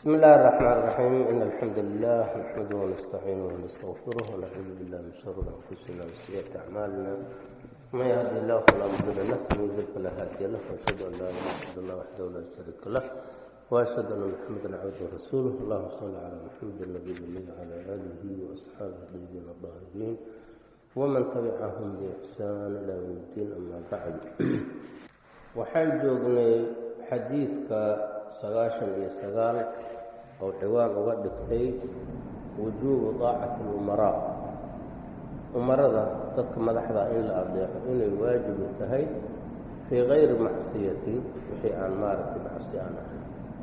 بسم الله الرحمن الرحيم إن الحمد لله نحمده ونستعينه ونستغفره ونعوذ بالله من شرور أنفسنا وسيئات أعمالنا من يهدي الله فلا مضل له ومن يضلل فلا هادي له وأشهد أن لا إله إلا الله وحده لا شريك له وأشهد أن محمدا عبده ورسوله اللهم صل على محمد النبي الأمي وعلى آله وأصحابه الطيبين الطاهرين ومن تبعهم بإحسان إلى يوم الدين أما بعد waxaan joognay xadiidka sagaashan iyo sagaal oo ciwaan uga dhigtay wujuubu daacati alumaraa umarada dadka madaxda in la adeeco inay waajibu tahay fii kayri macsiyatin wixii aan maaragtay macsi aan ahayn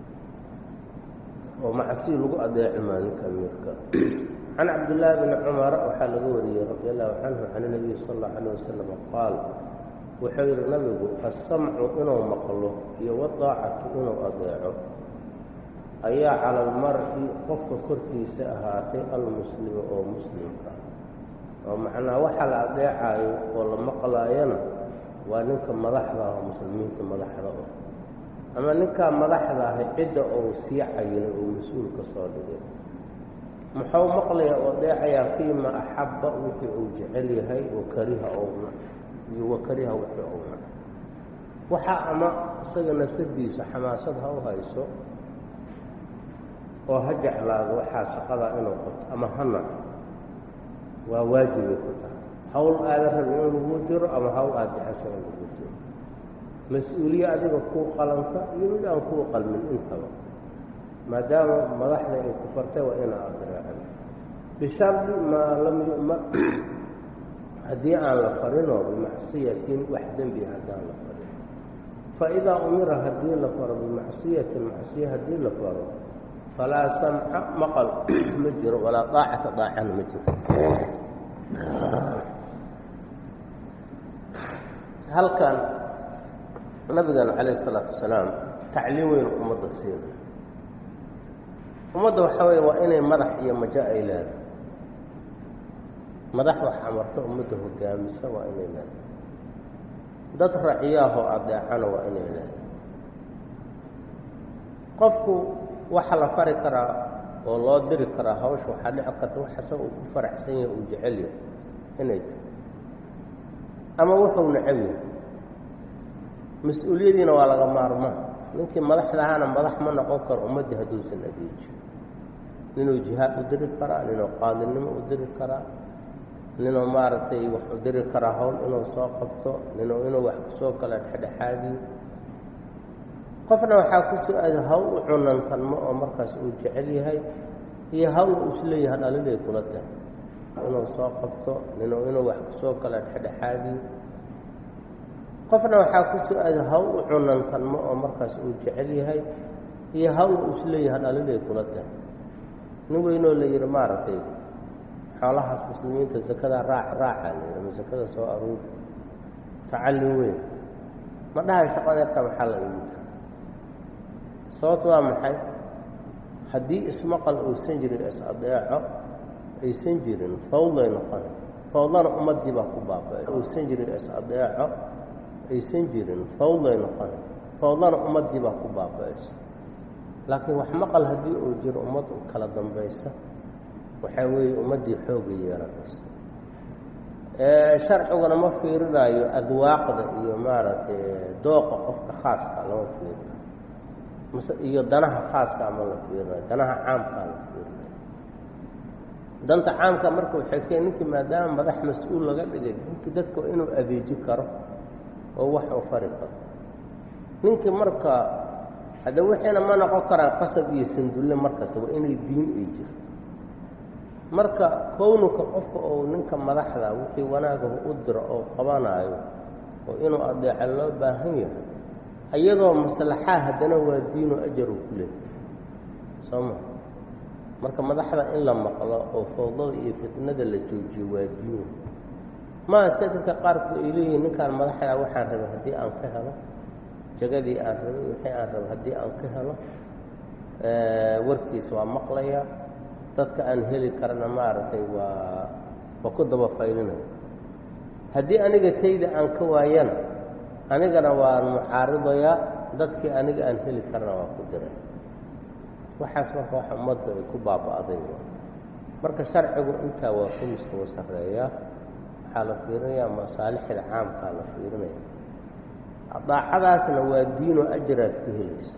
oo macsi lagu adeeci maa ninka amiirka can cabdillaahi bni cumar waxaa laga wariyey radi allahu canhu can nabiyi sal allau alayh wasalam qaal wuxuu yidhi nabigu assamcu inuu maqlo iyo wadaacatu inuu adeeco ayaa cala almar-i qofka korkiisa ahaatay almuslimi oo muslimka oo macnaa waxa la adeecayo oo la maqlaayana waa ninka madaxda ah oo muslimiinta madaxda ah ama ninkaa madaxda ahay cidda uu sii cayinay oo mas-uul ka soo dhigay muxuu maqlaya oo adeecayaa fii ma axabba wixii uu jecel yahay wa kariha ouna iyo wakariha wixii ouna waxaa ama isaga nafsadiisa xamaasad ha u hayso oo ha jeclaado waxaa shaqadaa inuu qabto ama ha naco waa waajibay ku tahay hawl aadan rabin in lagu diro ama hawl aada jecesho in lagu diro mas-uuliye adiga kuu qalanta iyo mid aan kuu qalmin intaba maadaama madaxda ay ku fartay waa ina adereecdo bishardi maa lam yu'mar haddii aan la farinoo bimacsiyatin wax dembi haddaan la farin fa idaa umira haddii la faro bimacsiyatin macsiye haddii la faro falaa samca maqal ma jiro walaa daacata daacana ma jiro halkan nabigan calayh isalaatu wasalaam tacliim weyn ummadda siina ummadda waxaa weeye waa inay madax iyo majo ay leedahay madax wax amarto ummadda hogaamisa waa inay leedahay dad raciyaahoo adeecana waa inay leedahay qofku waxa la fari karaa oo loo diri karaa hawsha waxaa dhici karta wax isaga uu ku faraxsan yahay uu jecel yahay inay tahay ama wuxuu necab yahay mas-uuliyadiina waa laga maarmaa ninkii madaxdahaana madax ma noqon karo ummaddii hadduusan adeejiyo ninuu jihaad u diri karaa ninuu qaadinimo u diri karaa ninuu maaragtay wax u diri karaa hawl inuu soo qabto ninuu inuu wax kusoo kala dhexdhexaadiyo qofna waxaa ku su-aada hawl u cunantanmo oo markaas uu jecel yahay iyo hawl uu isleeyahay dhalilay kula tahay inuu soo qabto ninuu inuu wax kusoo kala dhexdhexaadiyo qofna waxaa ku su-aada hawl u cunantanmo oo markaas uu jecel yahay iyo hawl uu isleeyahay dhalilay kula tahay nin weynoo la yidhi maaragtay xoolahaas muslimiinta zakada raac raacaa la yidhi ama zakada soo aruuri tacallin weyn ma dhahay shaqadeerta maxaa la igu dira sababto waa maxay haddii ismaqal uusan jirin is-adeeco aysan jirin fawday noqona fawdana ummaddii baa ku baaba uusan jirin is-adeeco aysan jirin fawday noqona fawdana ummaddii baa ku baaba-aysa laakiin wax maqal haddii uu jiro ummad kala dambaysa waxaa weeye ummaddii xooga yeelanaysa sharciguna ma fiirinayo adwaaqda iyo maaragtay dooqa qofka khaaska lama fiirinayo mase iyo danaha khaaska ama la fiirinayo danaha caamkaa la fiirinayo danta caamka marka waxay keen ninkii maadaama madax mas-uul laga dhigay ninkii dadka waa inuu adeeji karo oo wax u fari karo ninkii marka hadda wixiina ma noqon karaan qasab iyo sandulle markasta waa inay diin ay jirto marka kownuka qofka oo ninka madaxda wixii wanaagahu u diro oo qabanaayo oo inuu adeeca loo baahan yahay iyadoo maslaxaa haddana waa diinu ajaru ku leehay soo maa marka madaxda in la maqlo oo fawdada iyo fitnada la joojiyo waa diinu maa se dadka qaarkood ay leeyihiin ninkaan madaxda waxaan rabay haddii aan ka helo jagadii aan rabay wixii aan rabay haddii aan ka helo warkiis waa maqlaya dadka aan heli karana maaragtay waa waa ku daba faylinaya haddii aniga tayda aan ka waayana anigana waan mucaaridayaa dadkii aniga aan heli karana waa ku diray waxaas marka wax ummadda ay ku baaba'day marka sharcigu intaa waa ku mustawa sarreeyaa waxaa la fiirinayaa masaalixda caamkaa la fiirinaya daacadaasna waa diinoo ajaraad ka helaysa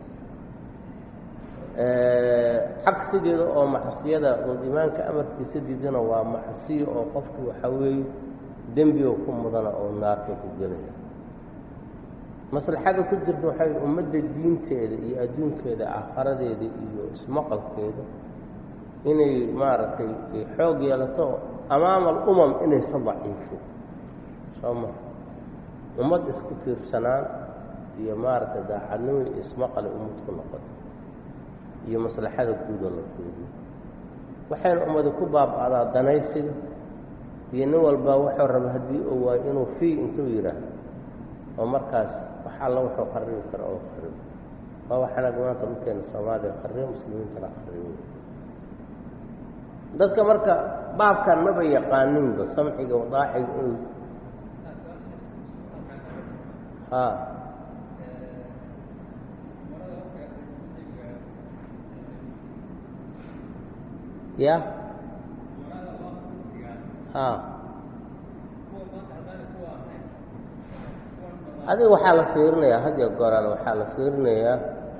cagsigeeda oo macsiyada ood imaanka amarkiisa diidana waa macsiyo oo qofkii waxaa weeye dembiga ku mudana oo naarta ku gelaya maslaxada ku jirta waxay ummadda diinteeda iyo adduunkeeda aakharadeeda iyo ismaqalkeeda inay maaragtay xoog yeelato amaama alumam inaysan daciifin soo maa ummad isku tiirsanaan iyo maaragtay daacadnimo iyo ismaqale ummad ku noqoto iyo maslaxada guudoo la fiiriyo waxayna ummadi ku baaba'daa danaysiga iyo nin walbaa wuxuu raba haddii uu waayo inuu fii intuu yidhaahdo oo markaas wax alla wuxuu kharibi kara oo kharibo waa waxanaag maanta dhulkeena soomaaliya kharibo muslimiintana kharibo dadka marka baabkan maba yaqaaninba samciga wadaaciga inuu ha ya ha adiga waxaa la fiirinayaa had iyo gooraan waxaa la fiirinayaa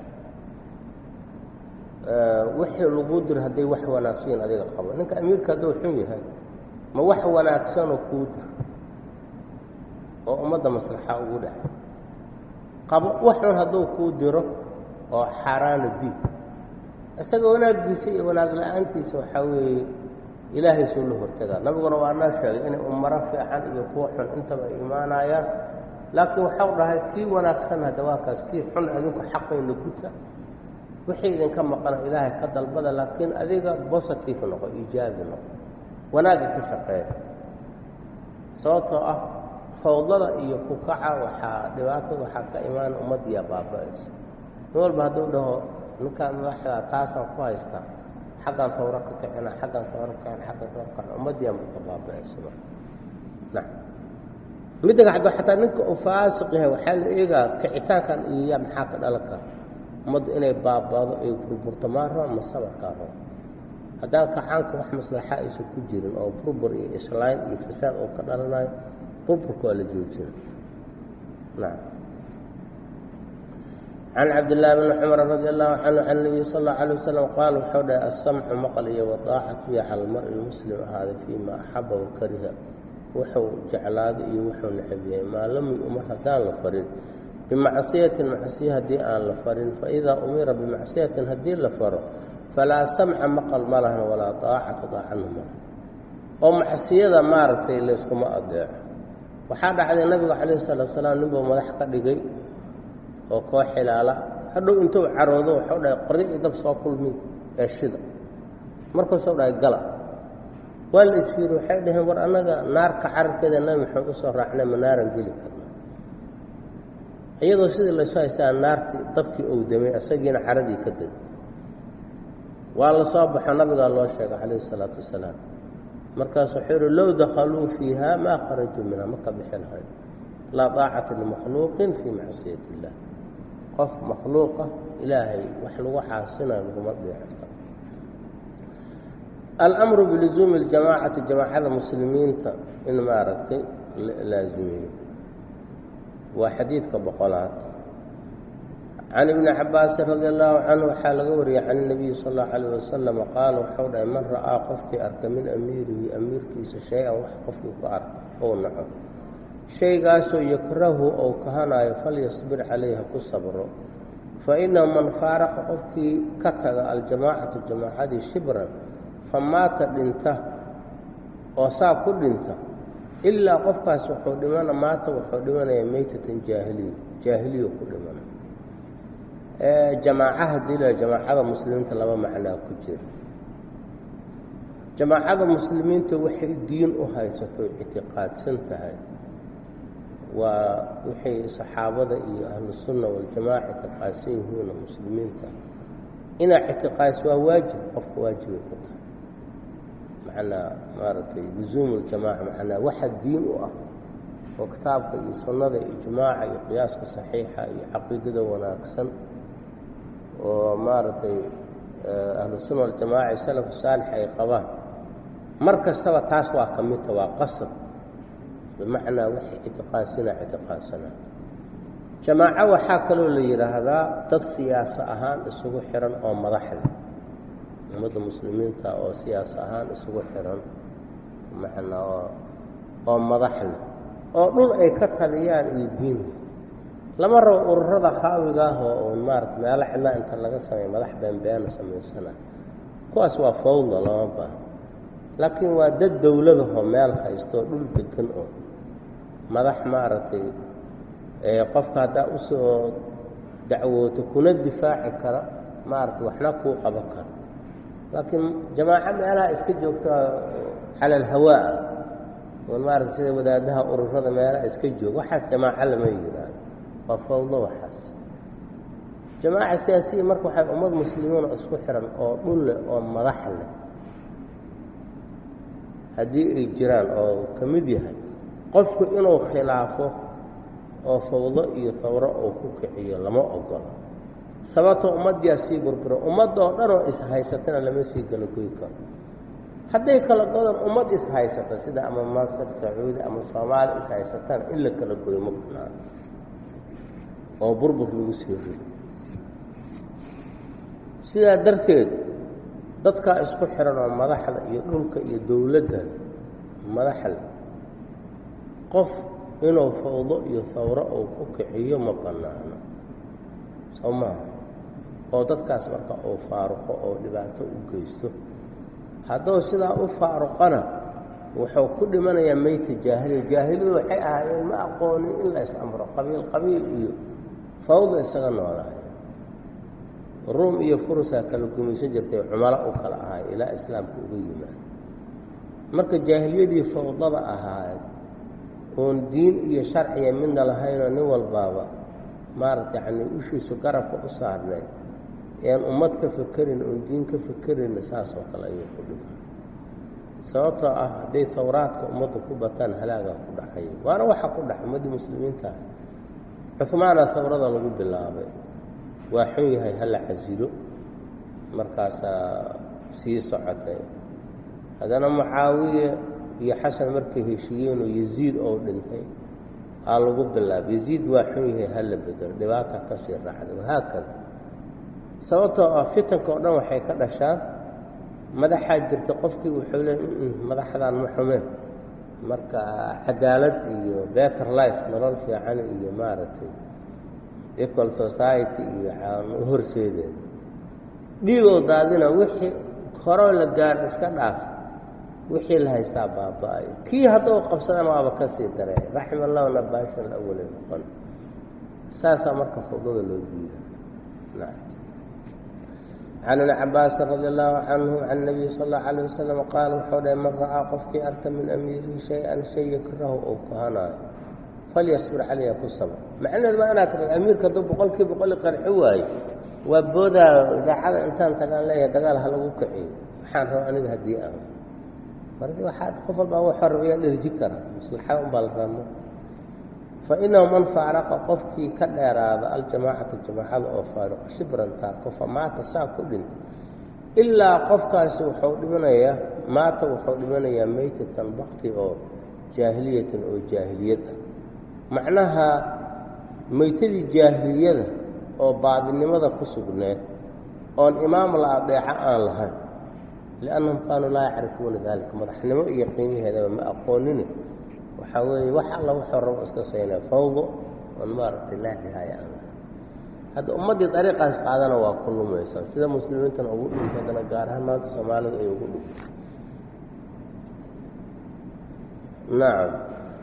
wixii lagu diro hadday wax wanaagsan adiga qabo ninka amiirka hadduu xun yahay ma wax wanaagsanoo kuu dir oo ummadda maslaxa ugu dhex qabo wax xun hadduu kuu diro oo xaaraana diid isaga wanaaggiisa iyo wanaag la-aantiisa waxaa weeye ilaahay suu la hortagaa nabiguna waa noo sheegay inay umaro fiican iyo kuwa xun intaba ay imaanayaan laakiin waxau dhahay kii wanaagsan hadda waa kaas kii xun adinku xaqayna guta wixii idinka maqana ilaahay ka dalbada laakiin adiga bositive noqo iijaabi noqo wanaagga ka shaqeeya sababtoo ah fawdada iyo kukaca waxaa dhibaatada waxaa ka imaana ummaddiyaa baaba'ayso nin walba hadduu dhaho ninkaan madaxda taasaan ku haystaa xaggan fawro ka kicina xaggan fawro ka kicina xaggan fawro ka kicina ummaddiyaa marka baaba'ayso nacam midda kacdo xataa ninka uu faasiq yahay waxaa la eegaa kicitaankan iyo yaa maxaa ka dhalan kara ummaddu inay baaba'do ay burburto maa raba ma sabarkaa raba haddaan kacaanka wax maslaxa aysan ku jirin oo burbur iyo islayn iyo fasaad oo ka dhalanayo burburka waa la joojina nacam can cabdillaahi bni cumar radi allahu canhu can nabiy sal allau alay wasalam qaal wuxuu dhahay assamcu maqal iyo wadaacatu iyo cala almari muslim ahaaday fii ma axaba wa kariha wuxuu jeclaaday iyo wuxuu necab yahay maa lam yu'mar haddaan la farin bimacsiyatin macsiye haddii aan la farin faidaa umira bimacsiyatin haddii la faro falaa samca maqal ma lahan walaa daacata daacana ma lahan oo macsiyada maaragtay layskuma adeeco waxaa dhacday nabigu calayhi salaatu salaam ninbuu madax ka dhigay oo koo xilaala hadhow intuu caroodo waxuu dhahay qoryo iyo dab soo kulmi ee shida markaasuu dhahay gala waa la isfiiri waxay dhaheen war annaga naarka cararkeeda nabi maxamed u soo raacnay ma naaran geli karna iyadoo sidii laysu haystaa naartii dabkii ou damay isagiina caradii ka degay waa la soo baxo nabigaa loo sheegay calayhi isalaatu wasalaam markaasu wuxuu yihi low dakhaluu fiiha maa kharajuu minha ma ka bixi lahayn laa daacata limakhluuqin fii macsiyati illah qof makhluuqa ilaahay wax lagu caasinayo laguma deeco karo alamru bilizuumi اljamaacati jamaacada muslimiinta in maaragtay laazimiyo waa xadiidka boqolaad can ibni cabaasin radi allahu canhu waxaa laga wariyey can اnabiyi sal اllahu alayh wasalam qaala waxau dhahay man ra'aa qofkii arka min amiirihi amiirkiisa shay-an wax qofkii ku arka ou naco shaygaasoo yakrahu ou kahanaayo falyasbir calayh ha ku sabro fainahu man faaraqa qofkii ka taga aljamaacatu jamaacadii shibran famaata dhinta oo saa ku dhinta ilaa qofkaas wuxuu dhimana maata wuxuu dhimanayaa meytatan jaahiliya jaahiliya ku dhimana jamaacaha dila jamaacada muslimiinta laba macnaa ku jira jamaacada muslimiinta waxay diin u haysato ictiqaadsan tahay waa waxay saxaabada iyo ahlusunna waljamaaca ictiqaadsan yihiinoo muslimiinta inaa ictiqaadis waa waajib qofka waajibay ku tahay macnaa maaragtay luzuumu ljamaaca macnaa waxa diin u ah oo kitaabka iyo sunnada iyo ijmaaca iyo qiyaaska saxiixa iyo caqiidada wanaagsan oo maaragtay ahlusunna waljamaaca salafu saalix ay qabaan mar kastaba taas waa ka midta waa qasab bimacnaa waxay ictiqaadsanaa ictiqaadsanaa jamaaco waxaa kaloo la yidhaahdaa dad siyaaso ahaan isugu xihan oo madax leh ummadda muslimiinta oo siyaas ahaan isugu xihan macnaa oo oo madax leh oo dhul ay ka taliyaan iyo diin lama rabo ururada khaawiga ah oo uun maarata meelo cidlaa inta laga sameeya madax beenbeena samaysana kuwaas waa fawda lama baaha laakiin waa dad dowladahoo meel haysto oo dhul degan oo madax maaragtay qofka haddaa usoo dacwooto kuna difaaci kara maaragtay waxna kuu qaban kara laakiin jamaaco meelaha iska joogta cala alhawaa oon maarata sida wadaadaha ururada meelaha iska jooga waxaas jamaaco lama yidhaahdo waa fawdo waxaas jamaaca siyaasiya marka waxay ummad muslimiin oo isku xihan oo dhul leh oo madax leh haddii ay jiraan oo ka mid yahay qofku inuu khilaafo oo fawdo iyo hawro uu ku kiciyo lama ogolo sababtoo ummaddiyaa sii burburo ummadoo dhanoo ishaysatana lama sii kala goy karo hadday kala godan ummad ishaysata sida ama masar sacuudi ama soomaali ishaysataan in la kala goyo ma banaan oo burbur lagu sii rido sidaa darteed dadkaa isku xihan oo madaxda iyo dhulka iyo dowladda madaxle qof inuu fawdo iyo hawro uu ku kiciyo ma bannaano soo maaha oo dadkaas marka uu faaruqo oo dhibaato u geysto hadduu sidaa u faaruqana wuxuu ku dhimanayaa meyta jaahiliya jaahiliyadu waxay ahaayeen ma aqoonin in la is-amro qabiil qabiil iyo fawda isaga noolaayo ruum iyo furusaa kala gumaysan jirtay cumalo u kala ahaay ilaa islaamka uga yimaado marka jaahiliyadii fawdada ahaad oon diin iyo sharciya midna lahaynoo nin walbaaba maarata yacnii ushiisu garabka u saarnay ean ummad ka fekerin oon diin ka fekerina saasoo kale ayuu ku dhimay sababtoo ah hadday hawraadka ummaddu ku bataan halaagaa ku dhacay waana waxa ku dhaca ummaddii muslimiinta ah cuhmaana hawrada lagu bilaabay waa xun yahay hala casilo markaasaa sii socotay haddana mucaawiye iyo xasan markay heshiiyeenoo yaziid oo dhintay aa lagu bilaabay yaziid waa xun yahay hala bedelo dhibaata ka sii raacday wahaakada sababtoo ah fitanka oo dhan waxay ka dhashaan madaxaa jirta qofkii wuxuu le madaxdan ma xumeen marka cadaalad iyo better life nolol fiican iyo maaragtay equal society iyo aan u horseedeen dhiigoo daadina wixii horoo la gaar iska dhaaf wixii la haystaa baaba-ay kii hadduu qabsadana waaba ka sii daree raxima allahu nabaashan awali noqon saasaa marka fawdada loo diida can ibni cabaasin radi allahu canhu can nabiyi sal allahu calayh wasalam qaala wuxuu dhahay man ra'aa qofkii arka min amiirihi shay-an shay yakrahu uu kuhanaayo falyasbir calayha ku sabr macnaheed waa inaad tiraad amiirka hadduu boqolkii boqoli qarxi waayo waa boodaa idaacada intaan tagaan leeyahay dagaal ha lagu kiciyo waxaan raba aniga haddii aan mardi waxaad qof walbaa waxuu rabayaa dherji kara maslaxada unbaa la raadmo fa inahu man faaraqa qofkii ka dheeraada aljamaacata jamaacada oo faariqo shibrantaa kofa maata saa ku dhinta ilaa qofkaasi wuxuu dhimanayaa maata wuxuu dhimanayaa meytatan bakti oo jaahiliyatan oo jaahiliyad ah macnaha meytadii jaahiliyada oo baadinimada ku sugneed oon imaam la adeeco aan lahayn liannahum kaanuu laa yacrifuuna daalika madaxnimo iyo qiimaheedaba ma aqoonine waxaa weeye wax alla wuxuu rabo iska saynaa fawdo oon maaragtay laa dhihaaya aan lahayn hadda ummaddii dariiqaas qaadana waa ku lumaysaa sida muslimiintana ugu dhintay haddana gaar ahaan maanta soomaalidu ay ugu dhintay nacam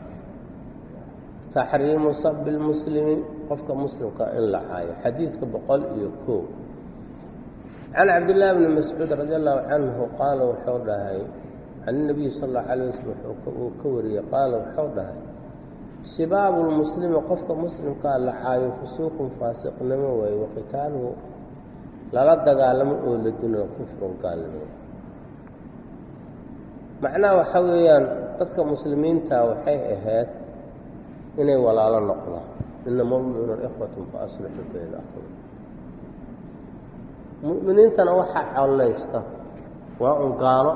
taxriimu sabi lmuslimi qofka muslimka in la caayo xadiidka boqol iyo koo can cabdillaahi bni mascuud radi allahu canhu qaala wuxuu dhahay can inabiyi sal allahu calayh wasalam uu ka wariyey qaala wuxuu dhahay sibaabu lmuslimi qofka muslimkaa la caayo fusuuqun faasiqnimo waaye waqitaaluhu lala dagaalamo oo la dino kufrun gaalnimo macnaha waxaa weeyaan dadka muslimiinta waxay ahayd inay walaalo noqdaan inama lmuminuuna ikhwatun fa aslixuu bayna akhway mu'miniintana waxaa collaysta waa un gaalo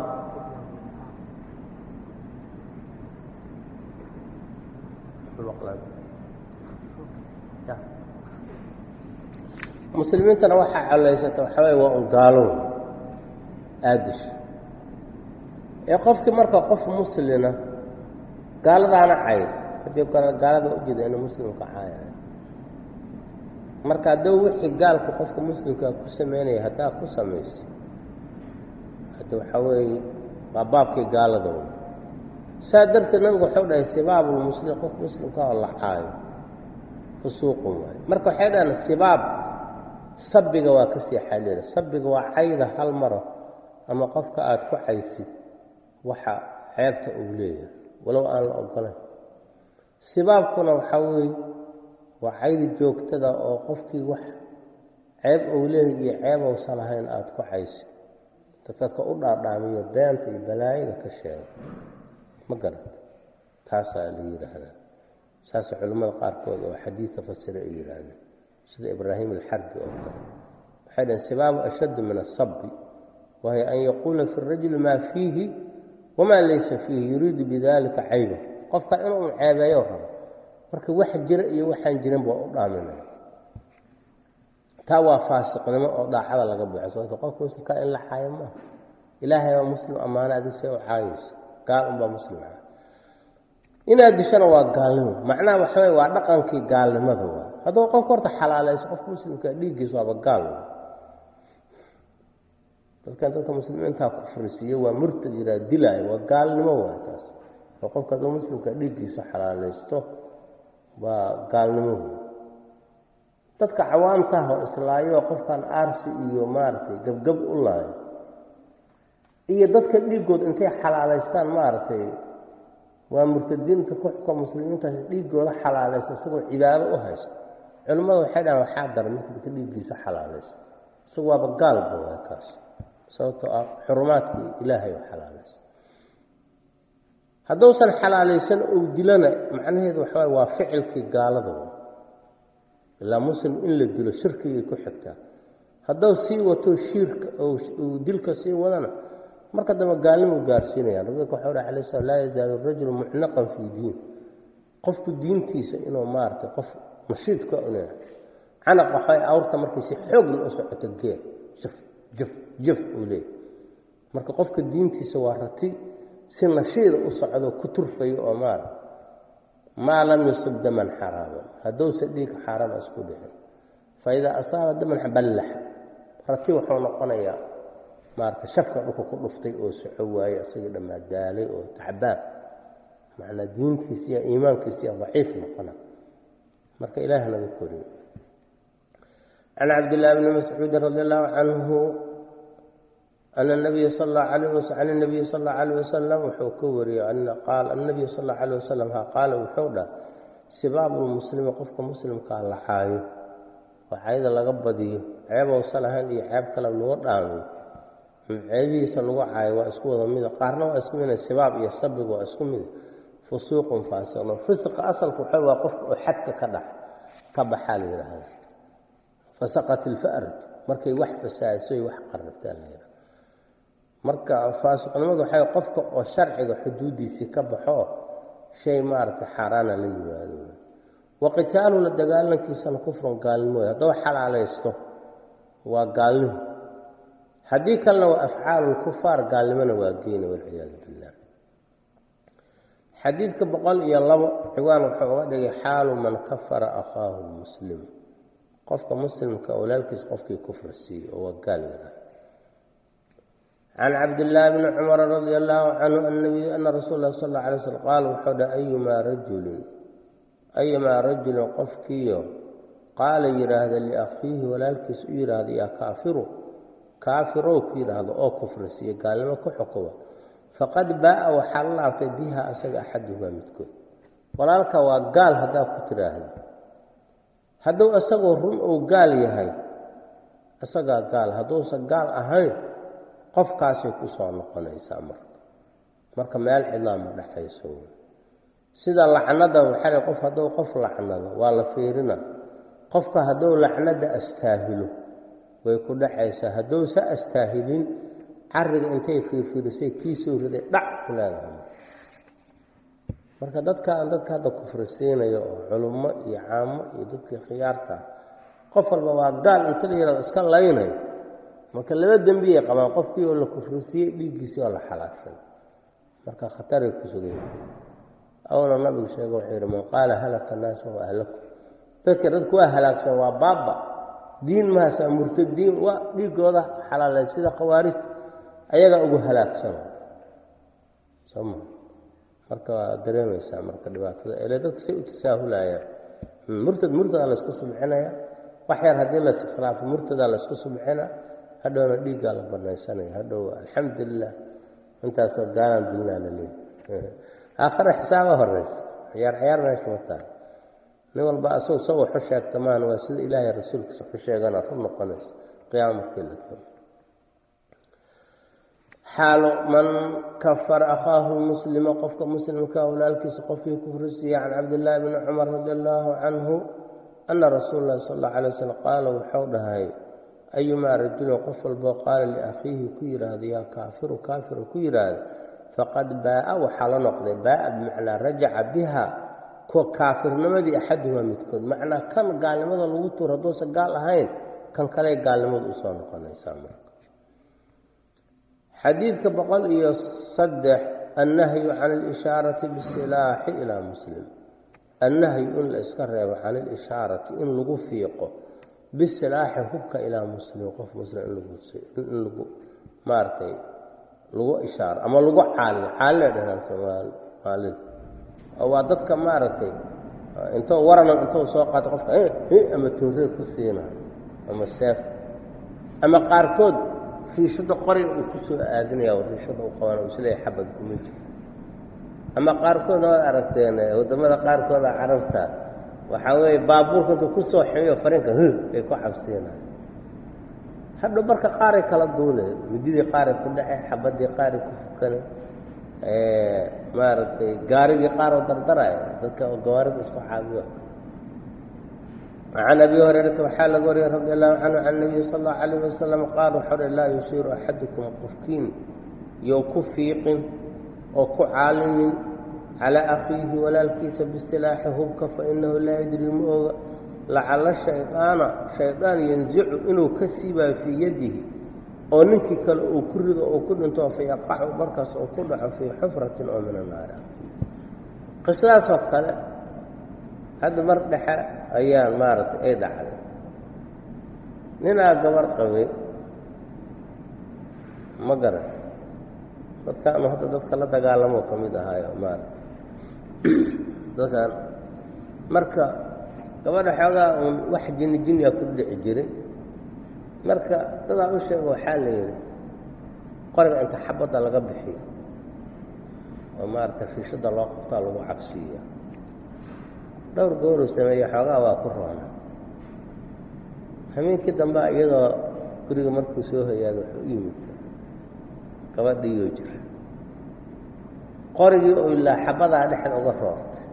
muslimiintana waxaa collaysata waxaa waye waa un gaalo aadisha ee qofkii marka qof muslina gaaladaana cayda haddii kale gaalada ujeeda inuu muslimka caayayo marka haddaba wixii gaalku qofka muslimkaa ku sameynaya haddaa ku samaysa hadda waxaa weeye waa baabkii gaalada wey saa darteed nabigu waxau dhahay sibaabulmuslim qof muslimka oo la caayo fusuuqun waayo marka waxay dhahaan sibaab sabbiga waa ka sii xaliila sabbiga waa cayda hal maro ama qofka aada ku caysid waxa ceebta uu leeyahay walow aan la ogolayn sibaabkuna waxaa weeye waa cayda joogtada oo qofkii wax ceeb uu leeyahay iyo ceeb uusan lahayn aada ku caysid dadadka u dhaadhaamiyo beenta iyo balaayada ka sheega ma garan taasaa la yidhaahdaa saasa culimmada qaarkood oo xadiidka fasira ay yidhaahdeen sida ibraahim alxarbi oo kale waxay dhaheen sibaabu ashaddu min asabbi wahiy an yaquula fi rajuli maa fiihi wamaa laysa fiihi yuriidu bidalika cayba qofka inuu ceebeeyo rabo marka wax jira iyo waxaan jirin baa u dhaaminaya taa waa faasiqnimo oo daacada laga buuxa sababto qofka muslimka in la caayo maaha ilaahay waa muslim ammaana adi see u caayaysa gaal unbaa muslim ah inaad dishana waa gaalnimo macnaha waxaway waa dhaqankii gaalnimada waa hadduu qofka horta xalaalayso qofka muslimka dhiiggiisa waaba gaal dadkan dadka muslimiintaa kufrisiiyo waa murtad yiraa dilaayo waa gaalnimo waa taas oo qofka hadduu muslimka dhiiggiisa xalaalaysto waa gaalnimo dadka cawaamtaah oo islaayo qofkan aarsi iyo maaragtay gebgab u laayo iyo dadka dhiiggood intay xalaalaystaan maaragtay waa murtadiinta kuxka muslimiinta dhiiggooda xalaalaysta isagoo cibaado u haysta culimmada waxay dhahan waxaa daran marka dadka dhiiggiisa xalaalaysta isagu waaba gaalba waa kaas sababtoo ah xurumaadkii ilaahay oo xalaalaysta hadduusan xalaalaysan uu dilana macnaheedu waxawaay waa ficilkii gaalada ilaa muslim in la dilo shirkigay ku xigtaa hadduu sii wato shiirka uu dilka sii wadana marka dambe gaalnimu gaarsiinayaan rasulka waxau dhaha alay slam laa yazaalu rajulu mucnaqan fii diin qofku diintiisa inuu maaragtay qof nashiidka un canaq waxay awrta markay si xoogla u socoto geel jaf jaf jaf uu leeyahy marka qofka diintiisa waa rati si nashiida u socdo ku turfayo oo maara maa lam yusib daman xaraaman hadduusa dhiig xaaraama isku dhicin fa idaa asaaba daman ballaxa rati wuxuu noqonayaa maarata shafka dhulka ku dhuftay oo soco waaye isagii dhammaa daalay oo tacbaan macnaa diintiisa iyo iimaankiisa iyo daciif noqona marka ilaah naga koriyo can cabdillaahi bni mascuudin radi allahu canhu ana nabiya sal allahu alayh was can nabiyi sal allahu alayh wasalam wuxuu ka wariyey qaal annabiy sal allahu alayh wasalam ha qaala wuxuu dhah sibaabulmuslimi qofka muslimkaa la caayo oo cayda laga badiyo ceebowsa lahayn iyo ceeb kale lagu dhaamiyo ceebihiisa lagu caayo waa isku wada mida qaarna waa isku mida sibaab iyo sabiga waa isku mida fusuuqun faasiqno fisiqa asalka waxa waa qofka oo xadka ka dhax ka baxaa la yidhaahda fasaqat ilfa'ratu markay wax fasaadisoy wax qarrabtaa la yidhahda marka faasiqnimadu waxay qofka oo sharciga xuduuddiisii ka baxo shay maaragtay xaaraana la yimaado wa qitaalu la dagaalankiisana kufrun gaalnimo wey hadduu xalaalaysto waa gaalnimo haddii kalena waa afcaalu lkufaar gaalnimona waa geena walciyaadu billah xadiidka boqol iyo labo ciwaan wuxuu uga dhigay xaalu man kafara akhaahu muslim qofka muslimka walaalkiis qofkii kufr siiyey oo waa gaal yidhaah can cabdillaahi bni cumara radia allaahu canhu annabiy ana rasuul lah sal alla alay slm qaal wuxuu dhaha ayumaa rajulin ayumaa rajulin qofkiiyo qaala yidhaahda liakhiihi walaalkiis u yidhaahda yaa kaafiru kaafirow ku yidhaahdo oo kufri siiye gaalnimo ku xukuba faqad baa'a waxaa la laabtay biha asaga axaduhumaa midkood walaalka waa gaal haddaa ku tidhaahda hadduu isagoo run uu gaal yahay isagaa gaal hadduusan gaal ahayn qofkaasay ku soo noqonaysaa marka marka meel cidlaa ma dhexayso sida lacnada waxaa qof hadduu qof lacnado waa la fiirina qofka hadduu lacnada astaahilo way ku dhacaysaa haddousa astaahilin cariga intay fiirfiirisay kii soo riday dhac ku leedahay marka dadkaan dadka hadda kufri siinayo oo culummo iyo caamo iyo dadkii khiyaarta qof walba waa gaal inta la yihahdo iska laynayo marka laba dembiyay qabaan qofkii oo la kufrisiiyey dhiiggiisii oo la xalaashay marka khataray ku sugan yihiin awna nabigu sheege wuxuu yidhi man qaala halaka naas wahuwa ahlaku dadka dadku waa halaagsan waa baaba diin mahasa murtadiin waa dhiigooda xalaalay sida khawaarij ayagaa ugu halaagsan soma marka waa dareemaysaa marka dhibaatada ele dadka say u tasaahulayaan murtad murtadaa laysku subcinaya wax yar haddii las khilaafo murtadaa laysku subcina hadhowna dhiiggaa la banaysanaya hadhow alxamdulilah intaasoo gaalaan dilnaa la leeyahy aakhare xisaaba horeysa ciyaar ciyaar meesha ma tahay nin walba asagoo soo waxu sheegta maan waa sida ilaahay rasuulkiisa waxu sheegana run noqonaysa qiyaama markii la tago xaalo man kafara akhaahu muslima qofka muslimka walaalkiisa qofkii kufrisiiya can cabdillaahi bni cumar radi allaahu canhu ana rasuula llahi sal alla alay wasalam qaala wuxuu dhahay ayumaa rajulin qof walboo qaala liakhiihi ku yidhaahda yaa kaafiru kaafiru ku yidhaahda faqad baa'a waxaa la noqday baa'a bimacnaa rajaca biha kuwa kaafirnimadii axaduhumaa midkood macnaa kan gaalnimada lagu tuur hadduusan gaal ahayn kan kale gaalnimadu usoo noqonaysaa marka xadiidka boqol iyo saddex annahyu can ilishaarati bisilaaxi ilaa muslim annahyu in la iska reebo can ilishaarati in lagu fiiqo bisilaaxi hubka ilaa muslim qof muslim in lagu maaragtay lagu ishaaro ama lagu caaliyo caalina dhahaan soomaalida oo waa dadka maaragtay intou warana intou soo qaato qofka ama tooree ku siinayo ama seef ama qaarkood riishada qoriga uu ku soo aadinaya riishada u qabana uu isleeyahay xabad kuma jiro ama qaarkoodna waad aragteen waddamada qaarkooda carabta waxaa weeye baabuurka intuu ku soo ximiyo fariinka h ay ku cabsiinayo hadhow marka qaaray kala duule mididii qaaray ku dhace xabadii qaaray ku fukane maaragtay gaarigii qaaroo dardaraya dadka gawaarida isku caabiyo can abi hurayrata waxaa laga wariyey radi allahu canhu can nabiyi sal allahu calayh wasalam qaal waxau uhi laa yushiiru axadukum qofkiin you ku fiiqin oo ku caalinin calaa akhiihi walaalkiisa bisilaaxi hubka fa inahu laa yadri ma oga lacalla shaydaana shaydaan yansicu inuu ka siibaayo fii yadihi oo ninkii kale uu ku rido oo ku dhinto fa yaqacu markaas uu ku dhaco fii xufratin oo min annaari qisadaasoo kale hadda mar dhexe ayaan maaragtay ay dhacday ninaa gabar qabay ma garata dadkaanu hadda dadka la dagaalamoo ka mid ahaayo maaragtay dadkaan marka gabadha xoogaa uun wax jinni jinniga ku dhici jiray marka dadaa u sheega waxaa la yidhi qoriga inta xabadda laga bixiyo oo maaragtay riishadda loo qabtaa lagu cabsiiya dhowr gooruu sameeye xoogaa waa ku roonaa hameenkii dambe iyadoo guriga markuu soo hoyaada wuxuu u yimid gabadhiiyoo jira qorigii oo ilaa xabadaa dhexda uga roortay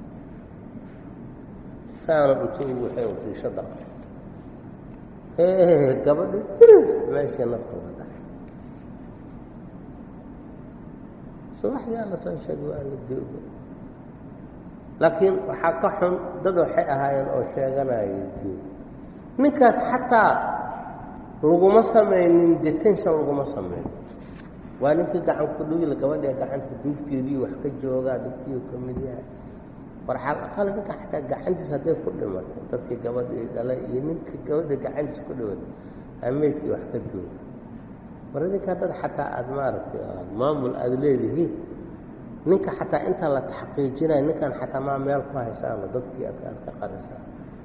saana intuu waxay riishadda qabtay gabadhi dirif meeshii nafta uga dhacay subaxdii alla soo sheegay waa la dooga laakiin waxaa ka xun dad waxay ahaayeen oo sheeganaya diin ninkaas xataa laguma samaynin detention laguma samaynin waa ninkii gacan ku dhugila gabadhee gacanta duugteedii wax ka joogaa dadkii ka mid yahay war xalaqal ninka xataa gacantiis hadday ku dhimatay dadkii gabadhii dhalay iyo ninkii gabadha gacantiis ku dhimatay ameydkii wax ka jooga war idinkaa dad xataa aada maaragtay maamul aada leedihiin ninka xataa inta la taxqiijinayo ninkan xataa maa meel ku haysaano dadkii ad aad ka qarisaa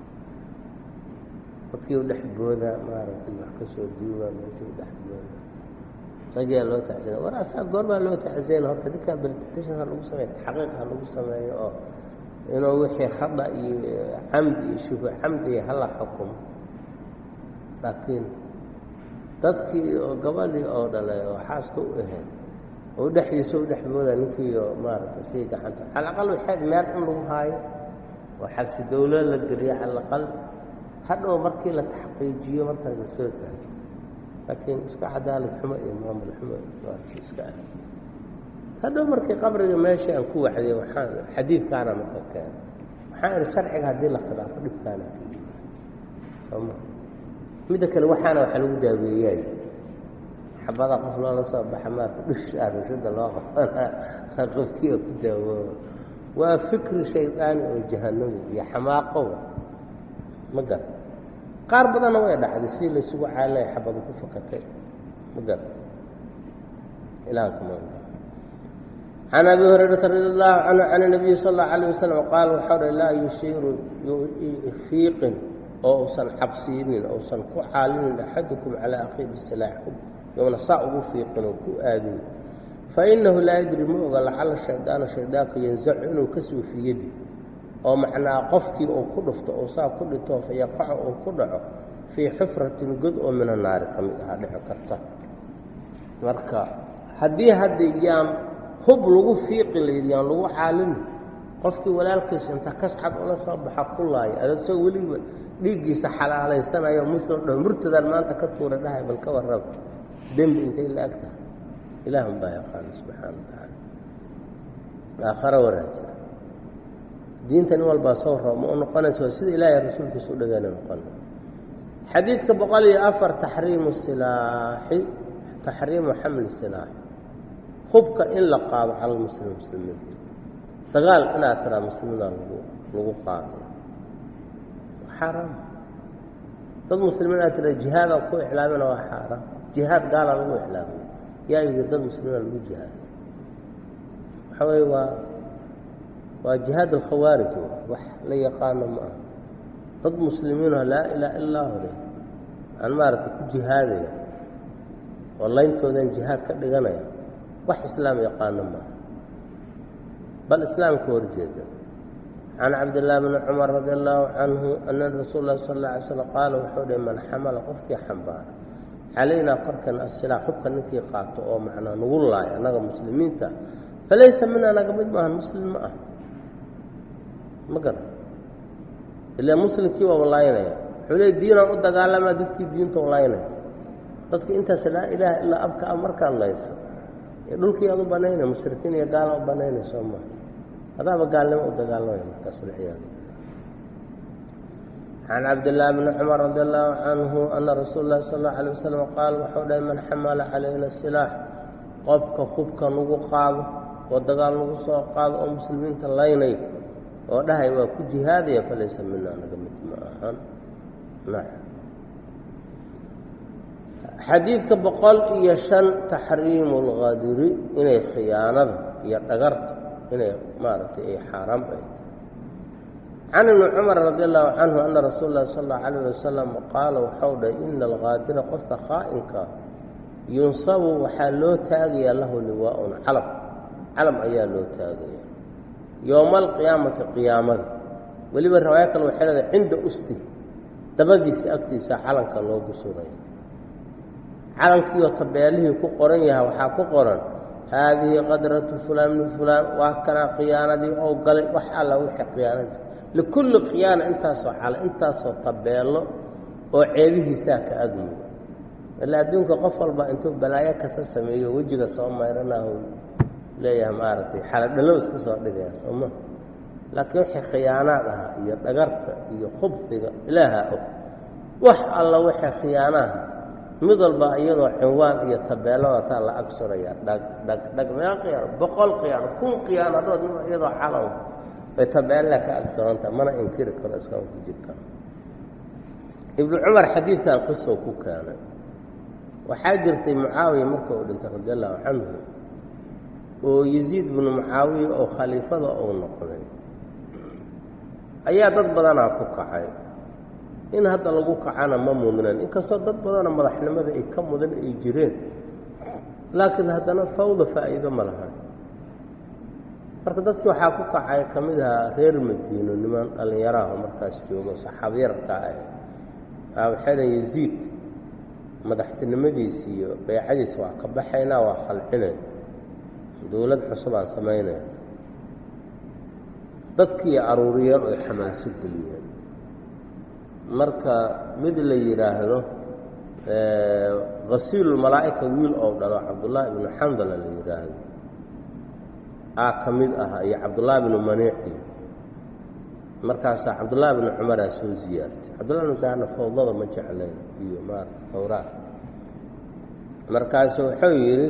dadkii u dhex booda maaragtay wax ka soo duuba meeshuu dhex booda ragiyaa loo tacsina war asaa goormaa loo tacsiyana horta ninkan beltation ha lagu sameeyo taxqiiq ha lagu sameeyo oo inuu wixii khada iyo camdi iyo shubu camdi iyo hala xukumo laakiin dadkii oo gabadhii oo dhalay oo xaaska u ahayd oo dhexdiisa u dhex booda ninkiiyo maaragtay sii gacanta calaqal waxayd meel in lagu haayo oo xabsi dawlo la geliyo calaqal hadhow markii la taxqiijiyo markaas la soo gaaro laakiin iska cadaalad xumo iyo maamul xumo maarkii iska ah hadhow markii qabriga meeshii aan ku waxday waxaan xadiidkaana marka keena waxaan idhi sharciga haddii la khilaafo dhibkaana ka yimaado sooma midda kale waxaana waxa lagu daaweeyaay xabada qof loola soo baxa maarta dhushaa rushada loo qabanaa qofkii oo ku daawooba waa fikri shaydaani oo jahanamo iyo xamaaqowa ma garan qaar badanna way dhacday si laysugu caalay xabadu ku fakatay ma garan ilaanka ma can abi hurayrata radi allahu canhu can nabiyi sal allau alayh wasalam qaal waxau dha laa yushiiru fiiqin oo usan cabsiinin ousan ku caalinin axadukum calaa akhiih bisilaaxkum youna saa ugu fiiqin oo ku aadin fainahu laa yadri ma oga lacala shaydaana shaydaanka yansacu inuu ka soo fiyadi oo macnaa qofkii uu ku dhufto oo saa ku dhito fayaqaco uu ku dhaco fii xufratin god oo mina naari ka mid ahaa dhici karta marka haddii hadda yaan hub lagu fiiqi layidhi yaan lagu caalin qofkii walaalkiisa inta kascad ula soo baxa ku laaya adasoo weliba dhiiggiisa xalaalaysanayo muslim dho murtadan maanta ka tuura dhahay bal ka warraba dembi intay la ag tahay ilaahun baa yaqaana subxaana wa tacaala aakhara waraajira diinta nin walbaa soo roo ma u noqonaysa waa sida ilaahay rasuulkiisa u dhagaana noqona xadiidka boqol iyo afar taxriimu silaaxi taxriimu xamli silaaxi hubka in la qaado cala lmuslim muslimiin dagaal inaad tiraa muslimiina lagu lagu qaado xaaraam dad muslimiin aad tiraa jihaadaan ku iclaamina waa xaaraam jihaad gaala lagu iclaamiyo yaa yidhi dad muslimiina lagu jihaado waxa weeye waa waa jihaad alkhawaarij wax la yaqaano ma aha dad muslimiinoo laa ilaaha illaahu leh aan maaragtay ku jihaadaya oo layntoodan jihaad ka dhiganaya wax islaam yaqaano maaha bal islaamka horjeeda can cabdillaahi bni cumar radi allaahu canhu ana rasuul lahi sal alla alay slam qaala wuxuu dhihi man xamala qofkii xambaara calaynaa korkeena asilaax hubka ninkii qaato oo macnaa nagu laaya annaga muslimiinta falaysa mina naga mid maahan muslim ma ah ma garan ilaa muslimkii waa walaynaya wuxuu leey diinaan u dagaalamaa dadkii diinta walaynaya dadka intaas laa ilaaha ilaa abka a markaad layso dhulkii aad u banaynay mushrikiin iyo gaala u banaynay soo maha adaaba gaalnimo u dagaalamaya markaas walciyaadu can cabdillaahi bni cumar radi allaahu canhu ana rasuul lahi sal allau alay wasalam qaal wuxuu dhahay man xamala calayna silaax qofka hubka nagu qaado oo dagaal nagu soo qaado oo muslimiinta laynay oo dhahay waa ku jihaadaya falaysa mina naga mid ma ahan xadiidka boqol iyo shan taxriimu lqadiri inay khiyaanada iyo dhagarta inay maaragtay ay xaaraam ay can ibni cumar radi allahu canhu ana rasuul lahi sal allau alayh wasalam qaala waxau dhahay ina alqaadira qofka khaa'inka yunsabu waxaa loo taagayaa lahu liwaaun calam calam ayaa loo taagaya yowma alqiyaamati qiyaamada weliba riwaayo kale waxay leedahay cinda usti dabadiisa agtiisa calanka loogu suraya calankiioo tabeelihii ku qoran yahay waxaa ku qoran haadihi qadratu fulaan min fulaan waa kanaa khiyaanadii oo galay wax alla wixii khiyaanadiisa likulli khiyaana intaasoo cala intaasoo tabeello oo ceebihiisaa ka agmuga ila adduunka qof walba intuu balaayo kasa sameeyo wejiga soo mayranahu leeyahay maaragtay xaladhallow iska soo dhigaya sooma laakiin wixii khiyaanaad ahaa iyo dhagarta iyo khubfiga ilaaha og wax alla wixii khiyaanaha mid walba iyadoo cinwaan iyo tabeeladataa la ag suraya dhag dhag dhag meel khiyaano boqol khiyaano kun khiyaanadood iyadoo calan bay tabeella ka ag surantaha mana inkiri karo iskama ku jir karo ibnu cumar xadiidkan qisow ku keenay waxaa jirtay mucaawiya marka uu dhintay radi allahu canhu oo yasiid binu mucaawiya oo khaliifada uu noqday ayaa dad badanaa ku kacay in hadda lagu kacana ma mudnan inkastoo dad badanoo madaxnimada ay ka mudan ay jireen laakiin haddana fawda faa'iido ma lahan marka dadkii waxaa ku kacay ka mid ahaa reer madiino niman dhallinyaraha markaas joogo saxaabyarka ah waxay dhan yasiid madaxtinimadiisi iyo baycadiisa waa ka baxaynaa waa khalcinay dowlad cusub aan samaynayna dadkii aruuriyeen oy xamaaso geliyeen marka mid la yidhaahdo hasiilulmalaa'ika wiil oo dhalo cabdullaahi ibnu xandala la yidhaahdo aa ka mid ahaa iyo cabdullaahi bnu maniici markaasaa cabdullaahi bnu cumaraa soo ziyaartay cabdullahi bnu saarna fawdada ma jeclayn iyo maarata fawraad markaasu wuxuu yidhi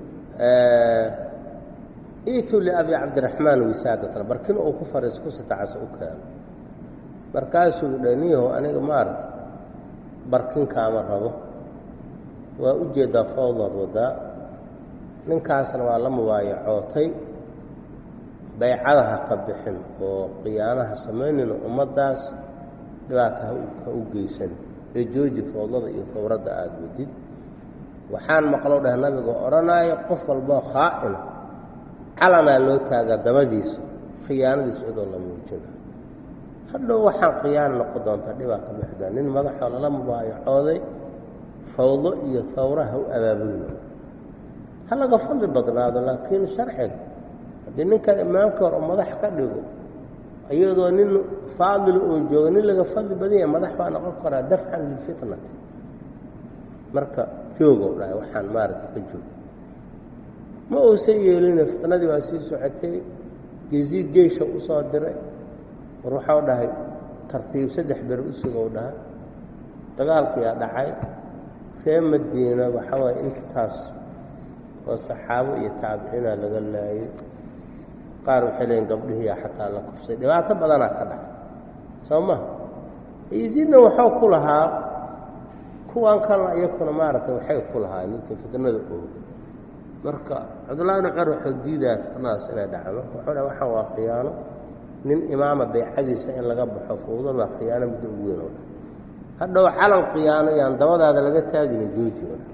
iituu liabi cabdiraxmaan wisaadatan barkin uu ku fariis ku sitacas u keeno markaasuu dhe niyaho aniga maarata barkinkaama rabo waa u jeedaa fawdaad waddaa ninkaasna waa la mubaayacootay baycada ha ka bixin oo khiyaanaha samaynayna ummaddaas dhibaata ha u geysan ee jooji fawdada iyo fawradda aada wadid waxaan maqlow dheh nabiga odhanaayo qof walboo khaa'ina calanaa loo taagaa dabadiisa khiyaanadiisa cidoo la muujinayo hadhow waxaan khiyaana noqon doontaa dhibaa ka bixdaa nin madaxoo lala mubaayacooday fawdo iyo fawra ha u abaabulno ha laga fadli badnaado laakiin sharciga haddii ninkan imaamka hor oo madax ka dhigo iyadoo nin faadil oo jooga nin laga fadli badanya madax baa noqon karaa dafcan lilfitnati marka joogow dhahay waxaan maaragta ka joog ma uusan yeelina fitnadii waa sii socotay yaziid geysha u soo diray war waxau dhahay tartiib saddex ber u sugow dhahay dagaalkiyaa dhacay ree madiina waxaa waaya intaas oo saxaabo iyo taabiciina laga laayay qaar waxay leeyiin gabdhihiiyaa xataa la kufsay dhibaato badanaa ka dhacay soo ma yaziidna waxuu ku lahaa kuwan kalena iyakuna maaragtay waxay ku lahaa ninka fitnada ooga marka cabdullahi bn cumar wuxuu diidaya fitnadaas inay dhacdo wuxuu dhaha waxaan waa khiyaano nin imaama baycadiisa in laga baxo fawdad waa khiyaano muddo ugu weyn oo dhan hadhow calan khiyaano yaan dabadaada laga taagina jooji oo dhan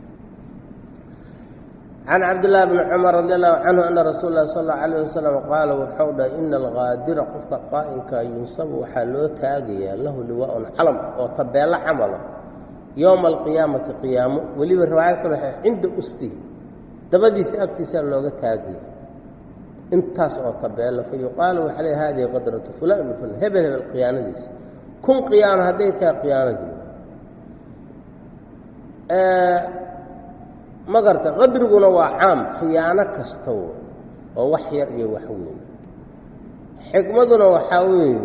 can cabdillaahi bni cumar radi allahu canhu ana rasuul lahi sal allau alayh wasalam qaala wuxuu dhahay ina alkaadira qofka qaa'inka yunsabu waxaa loo taagayaa lahu liwaaun calam oo tabeello camala yowma alqiyaamati qiyaamo weliba riwaayad kale waxay cinda ustihi dabadiisa agtiisaa looga taagaya intaas oo tabeella fa yuqaalu waxaa le hadihi qadratu fulan ibn fulan hebel hebel khiyaanadiisa kun khiyaano hadday tahay khiyaanadii ma garta qadriguna waa caam khiyaano kasta w oo wax yar iyo wax weyn xikmaduna waxaa weeye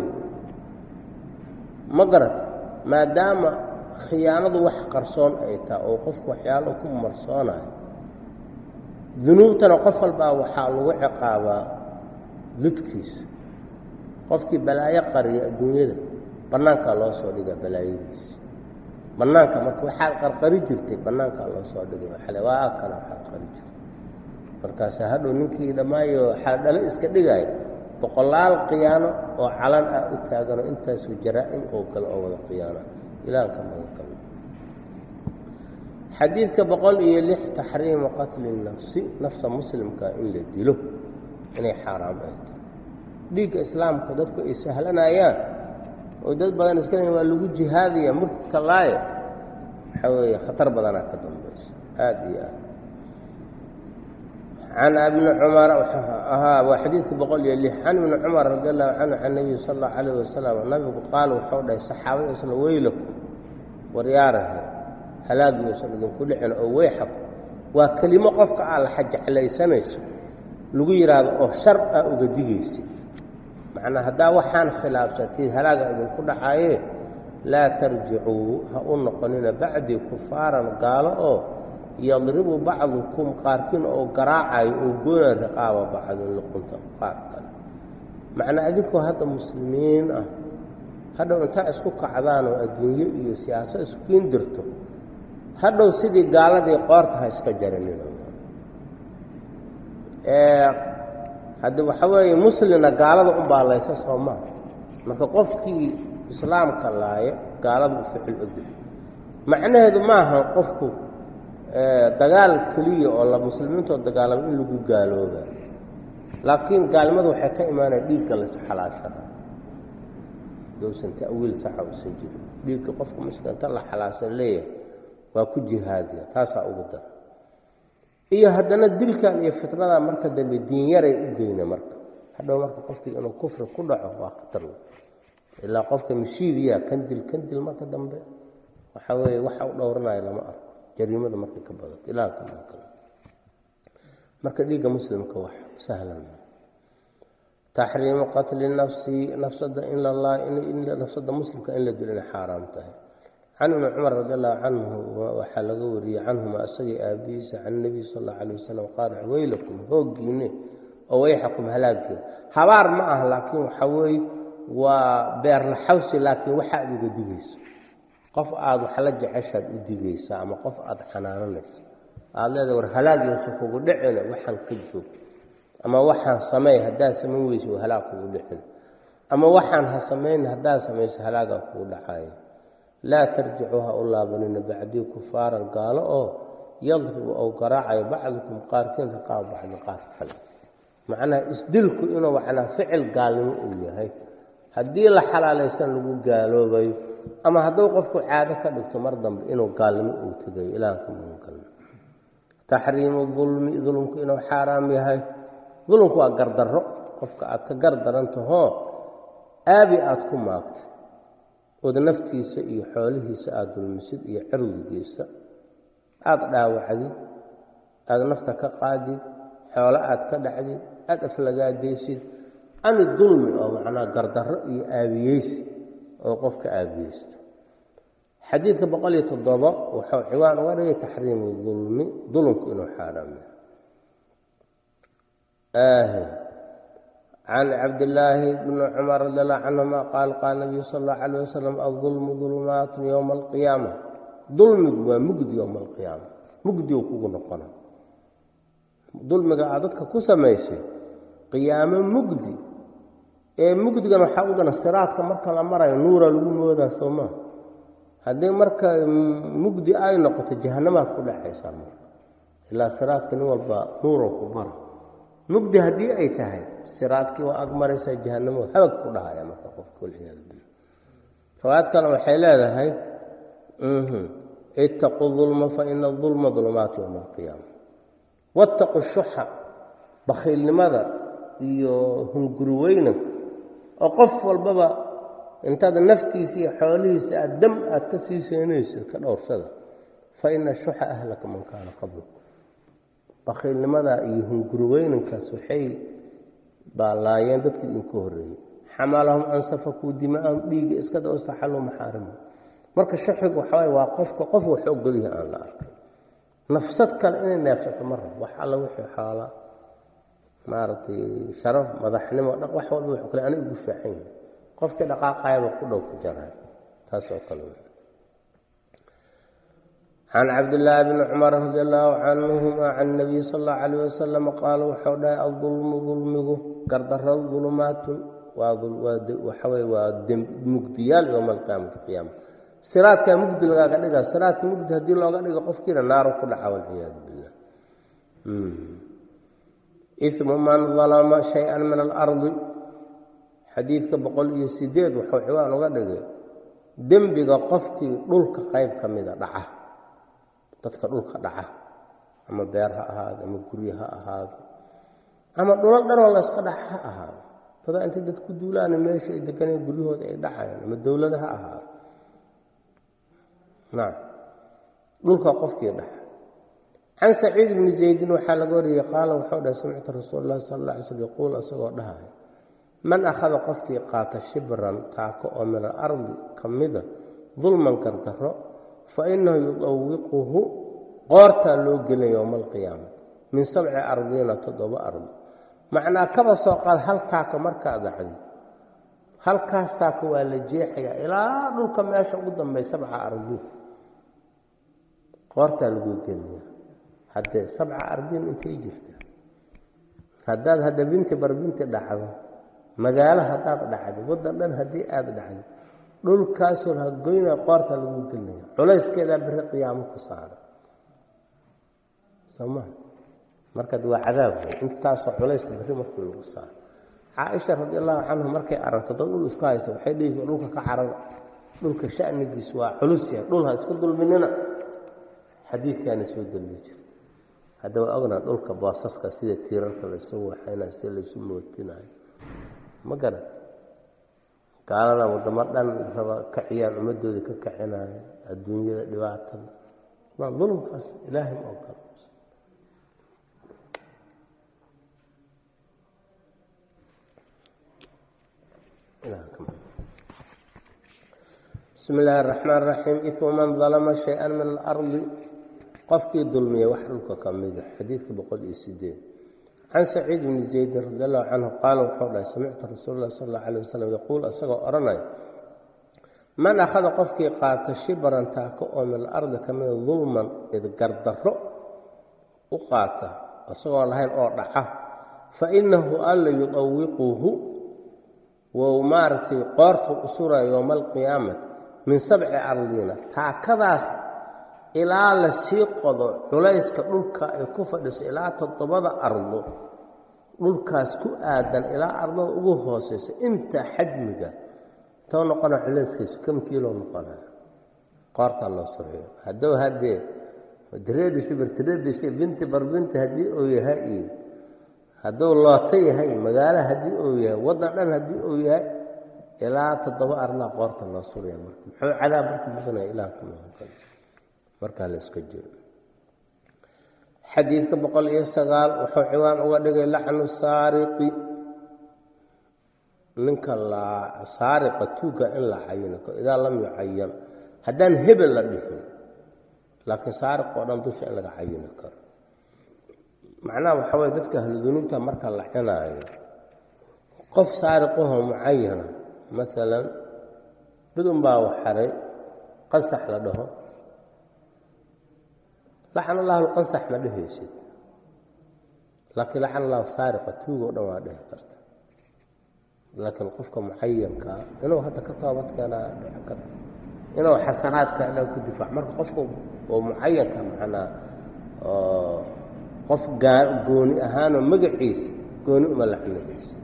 ma garata maadaama khiyaanadu wax qarsoon ay tahay oo qofku waxyaalo ku marsoonayo dunuubtana qof walbaa waxaa lagu ciqaabaa dudkiisa qofkii balaayo qariya adduunyada bannaankaa loo soo dhigaa balaayadiisa bannaanka marka waxaad qarqari jirtay bannaankaa loo soo dhigay waxale waa kana waxaad qari jirtay markaasa hadhow ninkii dhammaayo xaaldhalo iska dhigaayo boqolaal khiyaano oo calan ah u taaganoo intaasoo jaraa-im oo kale oo wada khiyaana ilaanka maga kalno xadiidka boqol iyo lix taxriimu qatli nafsi nafsa muslimka in la dilo inay xaaraam ay tahay dhiigga islaamka dadku ay sahlanayaan oo dad badan iska leeyiin waa lagu jihaadaya murtadka laaya waxaa weeye khatar badanaa ka dambaysa aada iyo aad can ibni cumar ahaa waa xadiidka boqol iyo lix can ibni cumar radi allahu canhu can nebiyi sal allahu calayh wasalam nabigu qaal wuxuu dhahay saxaabada isla weylaku waryaarahe halaagiuusan idinku dhicin oo weyxaku waa kelimo qofka aa la xajeclaysanayso lagu yidhaahdo oo shar ah uga digaysid macnaa haddaa waxaan khilaafsatid halaaga idinku dhacaaye laa tarjicuu ha u noqonina bacdii kufaaran gaalo oo yadribu bacdukum qaarkiin oo garaacayo oo goona riqaaba bacdin luqunta qaar kale macnaa adinkoo hadda muslimiin ah hadhow intaa isku kacdaan oo adduunyo iyo siyaaso iskukiin dirto hadhow sidii gaaladii qoorta ha iska jaranina haddi waxa weeye muslimna gaalada u baalaysa soo maa marka qofkii islaamka laaya gaalada u ficil ogyahay macnaheedu maaha qofku dagaal keliya oo la muslimiintoo dagaalamo in lagu gaalooba laakiin gaalnimadu waxay ka imaanaya dhiigga las xalaashada dowsan ta'wiil saxa usan jirin dhiigga qofka muslimta la xalaashan leeyahay waa ku jihaadiya taasaa ugu dara iyo haddana dilkan iyo fitnadan marka dambe diinyaray u geyna marka hadhow marka qofkii inuu kufri ku dhaco waa khatar ilaa qofka mashiidiya kandil kandil marka dambe waxaa weeye waxa u dhowranayo lama arko jariimada markay ka badato ilaa kale marka dhiigga muslimka wax sahlan taxriimu qatli nafsi nafsada in lalaa nafsada muslimka in la dilo inay xaaraam tahay can ibni cumar radi allahu canhu waxaa laga wariyey canhuma isagii aabihiisa can nebiy sal allau alay wasalam qaala weylakum hooggiine oo wayxakum halaagiin habaar ma ah laakiin waxaa weeye waa beerlaxawsi laakiin waxaad uga digayso qof aad wax la jeceshaad u digaysaa ama qof aad xanaananayso aad leedahay war halaagiisa kugu dhicina waxaan ka joog ama waxaan sameey haddaad samayn weysa waa halaag kugu dhicin ama waxaan ha samayn haddaad samayso halaagaa kugu dhacayo laa tarjicuu ha u laabanina bacdii kufaaran gaalo oo yadribu ou garaacayo bacdukum qaarkiin riqaab bacdi qaar kale macnaha isdilku inuu macnaa ficil gaalnimo uu yahay haddii la xalaalaysan lagu gaaloobayo ama hadduu qofku caado ka dhigto mar dambe inuu gaalnimo uu tegayo ilaanka magangalno taxriimu dulmi dulmku inuu xaaraam yahay dulmku waa gardarro qofka aad ka gardarantahoo aabi aad ku maagtay ood naftiisa iyo xoolihiisa aada dulmisid iyo cirdigiisa aada dhaawacdid aada nafta ka qaadid xoolo aad ka dhacdid aada aflagaadaysid ani dulmi oo macnaa gardarro iyo aabiyeysi oo qofka aabiyeysto xadiidka boqol iyo toddobo wuxuu ciwaan uga dhigay taxriimu dulmi dulmku inuu xaaraamya can cabdillaahi bni cumar radi allahu canhuma qaal qaala nabiyu sal allahu calayh wasalam aldulmu dulumaatun yowma alqiyaama dulmigu waa mugdi yowma alqiyaama mugdi uu kugu noqona dulmiga aad dadka ku samaysay qiyaamo mugdi ee mugdigan waxaa u dana siraadka marka la marayo nuura lagu moodaa soo maa haddii marka mugdi ay noqoto jahanamaad ku dhacaysaa marka ilaa siraadka nin walba nuuro ku mara mugdi haddii ay tahay siraadkii waa ag maraysaa jahanamo habag ku dhahaya marka qofka walciyaadu billah riwaayad kale waxay leedahay ittaquu dulma fa ina dulma dulumaat yowma alqiyaama wattaqu shuxa bakhiilnimada iyo hunguriweynanka oo qof walbaba intaad naftiisa iyo xoolihiisa aad dam aad ka sii seenaysid ka dhowrsada fa ina shuxa ahlaka man kaana qablakum bakhiilnimadaa iyo hunguriweynankaas waxay baalaayeen dadkii idinka horreeyey xamalahum an safakuu dimaahum dhiiga iskada istaxalluu maxaarima marka shaxigu waxawaay waa qofka qof wax ogolyaha aan la arkay nafsad kale inay neefsato ma rabo wax alla wixii xoola maaragtay sharaf madaxnimo dhaq wax walba wuxuu kale ana igu fiican yahay qofkii dhaqaaqayaba ku dhow ku jaray taas oo kale can cabdillaahi bni cumar radi allaahu canhuma can nabiy sal allahu calayh wasalam qaala wuxuu dhahay adulmu dulmigu gardarradu dulumaatun waxaweye waa mugdiyaal yowma alqiyaamati qiyaama siraadkaa mugdi lagaaga dhigaa siraadka mugdi haddii looga dhigo qofkiina naaru ku dhaca walciyaadu billah imu man dalama shay-an min alardi xadiidka boqol iyo sideed wuxuu ciwaan uga dhigay dembiga qofkii dhulka qayb ka mida dhaca dadka dhulka dhaca ama beer ha ahaado ama guryo ha ahaado ama dhulal dhanoo layska dhaca ha ahaado dadaa intay dad ku duulaana meesha ay deganeen guryahooda ay dhacayaan ama dowlada ha ahaado nacam dhulka qofkii dhaca can saciid bni zaydin waxaa laga wariyey qaala wuxuu dhahay samictu rasuul lahi sala alla alay slm yaquul isagoo dhahay man akhada qofkii qaata shibran taako oo min alardi ka mida dulman gardarro fa inahu yudawiquhu qoortaa loo gelin yowma alqiyaamati min sabci ardiina toddoba ardi macnaa kaba soo qaad hal taako markaa dacdi halkaas taako waa la jeexayaa ilaa dhulka meesha ugu dambay sabca ardi qoortaa laguu gelaya haddee sabca ardiin intay jirta haddaad hadda binti bar binti dhacdo magaalo haddaad dhacdi waddan dhan haddii aada dhacdi dhulkaasoo hagoyna qoorta lagu gelinaya culayskeedaa beri qiyaamo ku saara soo maa markaad waa cadaab wey intaasoo culays berri markii lagu saaro caaisha radi allahu canhu markay aragto dad dhul isku haysa waxay dhihi dhulka ka carara dhulka shanigiis waa culus yahay dhul ha isku dulminina xadiidkaana soo daliyi jirta hadda waa ognaa dhulka boosaska sida tiirarka laysu waxaynayo sida laysu mootinayo ma garan gaalada waddamo dhan raba kaciyaan ummadooda ka kacinaya adduunyada dhibaatada ma dulmkaas ilaahay ma ogolo bismi illaahi araxmaan raxiim imu man dalama shay-an min alardi qofkii dulmiya wax dhulka ka mida xadiidka boqol iyo sideed can saciid bni zaydin radi allahu canhu qaala wuxuu dhahay samictu rasuul lah sal alla alay wasalam yaquul isagoo odhanaya man akhada qofkii qaato shibran taako oo min alardi ka mida dulman idgardarro u qaata isagoo lahayn oo dhaca fa inahu alla yudawiquhu wou maaragtay qoortuu u suraya yowma alqiyaamati min sabci ardiina taakadaas ilaa la sii qodo culayska dhulka ay ku fadhiso ilaa toddobada ardo dhulkaas ku aadan ilaa ardada ugu hooseysa inta xajmiga intoo noqona culayskiisu kam kiilo noqonaya qoortaa loo surxiyo haddou haddee direedishi bartireedishi binti barbinti haddii uu yahay iyo hadduu looto yahay magaalo haddii uu yahay waddan dhan haddii uu yahay ilaa toddoba arlaa qoorta loo suraya marka muxuu cadaab marka mudanaya ilaah ka maankan markaa la iska jiro xadiidka boqol iyo sagaal wuxuu ciwaan uga dhigay lacnu saariqi ninka saariqa tuuga in la cayino idaa lam yucayan haddaan hebel la dhihin laakiin saariq oo dhan dusha in laga cayini karo macnaha waxaa waye dadka ahludunuubta marka la cinaayo qof saariqahoo mucayana maalan mid unbaa waxaray qansax la dhaho lacan allahu lqansax ma dhehaysid laakiin lacan allahu saariqa tuugo dhan waa dhehi karta laakiin qofka mucayankaa inuu hadda ka toobad keenaa dhici karta inuu xasanaadka ilaa ku difaac marka qofka oo mucayanka macnaa qof gooni ahaanoo magaciisa gooni uma lacnadaysa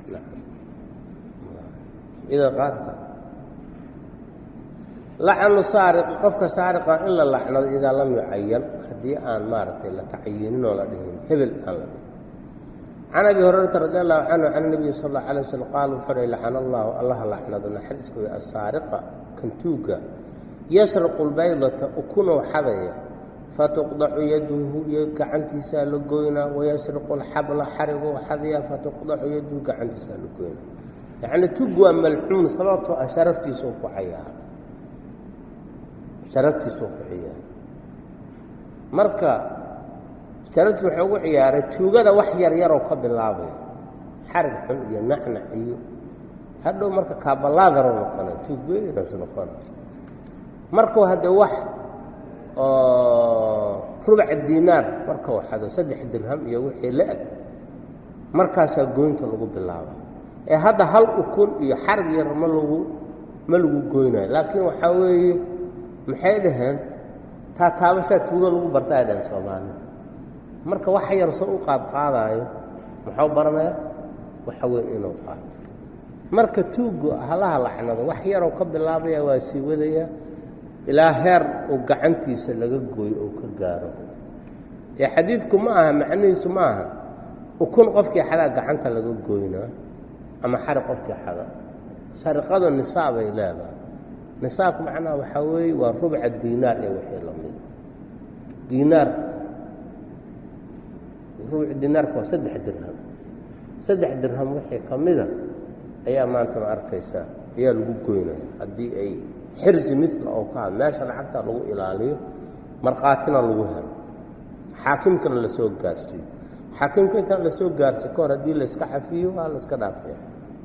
ida qaarta lacanu saariqi qofka saariqa in la lacnado idaa lam yucayan haddii aan maaragtay la tacyiininoo la dhihin hebel aan la dhihin can abi hurayrata radi allahu canhu can nabiyi sal alla alay waslm qaal wuxuu dhay lacana allahu allaha lacnado naxariiska wey asaariqa kantuuga yasriqu lbaydata ukunow xadaya fatuqdacu yaduhu iyo gacantiisaa la goynaa wayasriqu alxabla xarigou xadaya fatuqdacu yaduhu gacantiisaa la goynaa yacni tug waa malcuun sababtoo ah sharaftiisuu ku cayaaray sharaftiisuu ku ciyaaray marka sharaftii wuxuu ugu ciyaaray tuugada wax yar yaroo ka bilaabaya xarig xun iyo nacnac iyo hadhow marka kaabalaadaro noqona tuug weynas noqona markuu haddee wax oo rubaca diinaar markau xado saddex dirham iyo wixii la eg markaasaa goynta lagu bilaaba ee hadda hal ukun iyo xarig yar ma lagu ma lagu goynayo laakiin waxaa weeye maxay dhaheen taataabashaa tuugo lagu barta ay dhaheen soomaalida marka wax yar soo u qaadqaadaayo muxuu baranaya waxa weyn inuu qaato marka tuuggu halaha lacnado wax yaroo ka bilaabaya waa sii wadaya ilaa heer uu gacantiisa laga gooyo oo ka gaaro ee xadiidku ma aha macnihiisu ma aha ukun qofkii xadaa gacanta laga goynaa ama xari qofkii xada sariqadu nisaabay leedahay nisaabku macnaha waxaa weeye waa rubca diinaar ee wixii lamida diinaar rubca diinaarka waa saddex dirham saddex dirham wixii ka mida ayaa maanta ma arkaysaa ayaa lagu goynaya haddii ay xirsi mila oo ka had meesha lacagta lagu ilaaliyo markhaatina lagu helo xaakimkana la soo gaarsiiyo xaakimka intaan la soo gaarsiy ka hor haddii layska cafiyo waa la iska dhaafaya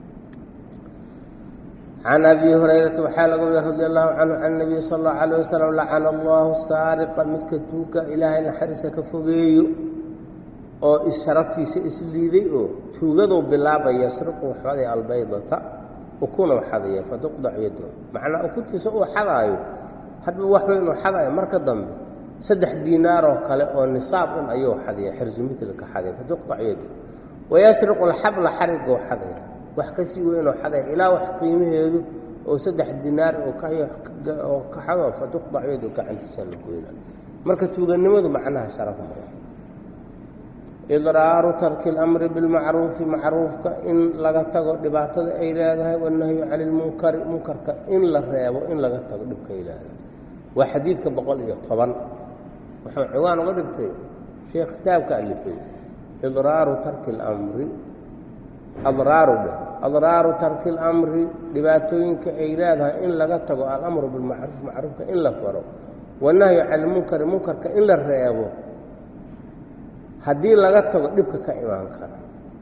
can abi hurayrata waxaa laga wariya radi allahu canhu can nabiy sal allahu alayh wasalam lacana allahu saariqa midka tuuga ilaahay naxariisa ka fogeeyo oo isharaftiisa isliiday oo tuugaduu bilaabaya yasriqu xaday albaydata ukunuu xadaya fatuqdac yado macnaa ukuntiisa uu xadaayo hadba wax weyn uu xadaayo marka dambe saddex diinaaroo kale oo nisaab un ayuu xadaya xirsu mitlka xadaya fatuqdac yado wayasriqu alxabla xariguu xadaya wax ka sii weynoo xadaya ilaa wax qiimaheedu oo saddex dinaar oo ka xado fatuqdac yado gacantiisa la goyna marka tuuganimadu macnaha sharaf male idraaru tarki اlamri bilmacruufi macruufka in laga tago dhibaatada ay leedahay wanahyu cani lmunkari munkarka in la reebo in laga tago dhibka ay leedahay waa xadiidka boqol iyo toban wuxuu ciwaan uga dhigtay sheekh kitaabka alifay idraaru tarki اlamri adraaru dheh adraaru tarki اlamri dhibaatooyinka ay leedahay in laga tago alamru bilmacruuf macruufka in la faro wanahyu cani lmunkari munkarka in la reebo haddii laga tago dhibka ka imaan kara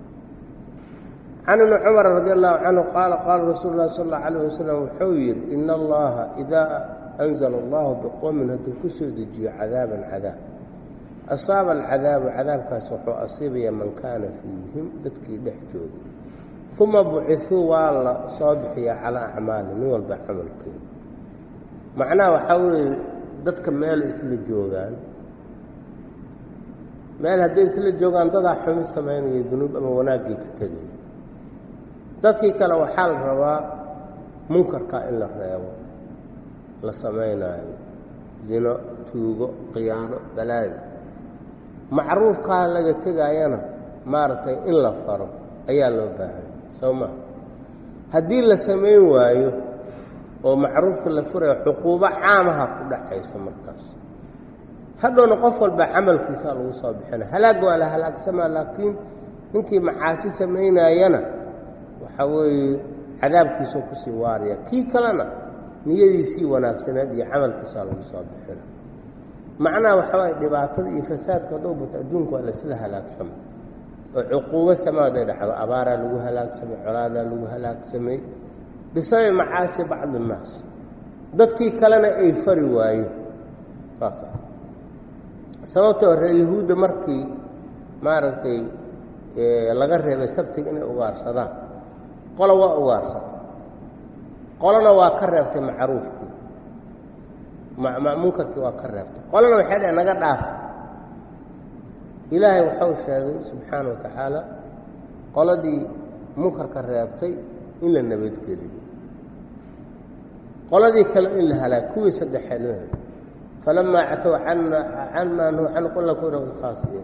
can ibni cumar radi allahu canhu qaala qaala rasuulu lahi sal اllau alayh wasalam wuxuu yidhi ina allaha idaa anzala allahu biqowmin hadduu ku soo dejiyo cadaaban cadaab asaaba alcadaabu cadaabkaas wuxuu asiibaya man kaana fiihim dadkii dhex joogay uma bucithuu waa la soo bixiyaa calaa acmaali nin walba camalkeeda macnaha waxaa weeye dadka meel isla joogaan meel hadday isla joogaan dadaa xumi samaynaya dunuub ama wanaaggii ka tegaya dadkii kale waxaa la rabaa munkarkaa in la reebo la samaynaayo zino tuugo khiyaano balaayo macruufkaa laga tegaayana maaragtay in la faro ayaa loo baahanya soo maa haddii la samayn waayo oo macruufka la furayo cuquubo caamaha ku dhacaysa markaas hadhowna qof walba camalkiisaa lagu soo bixina halaagga waa la halaagsamaa laakiin ninkii macaasi samaynaayana waxaa weeye cadaabkiisoo kusii waaraya kii kalena niyadiisii wanaagsaneed iyo camalkiisaa lagu soo bixina macnaha waxaa waay dhibaatada iyo fasaadka haddou bato adduunka waa laisla halaagsamay oo cuquubo samaaday dhacdo abaaraa lagu halaagsamay colaadaa lagu halaagsamay bisababi macaasi bacdi innaas dadkii kalena ay fari waayeen sababtoo reer yahuudda markii maaragtay laga reebay sabtiga inay ugaarsadaan qola waa ugaarsatay qolona waa ka reebtay macruufkii munkarkii waa ka reebtay qolona waxay dhaheen naga dhaafa ilaahay waxau sheegay subxaana wa tacaala qoladii munkarka reebtay in la nabadgeliyo qoladii kale in la halaag kuwii saddexeed la falamaa catow can maa nuhu can qul kuna khaasiin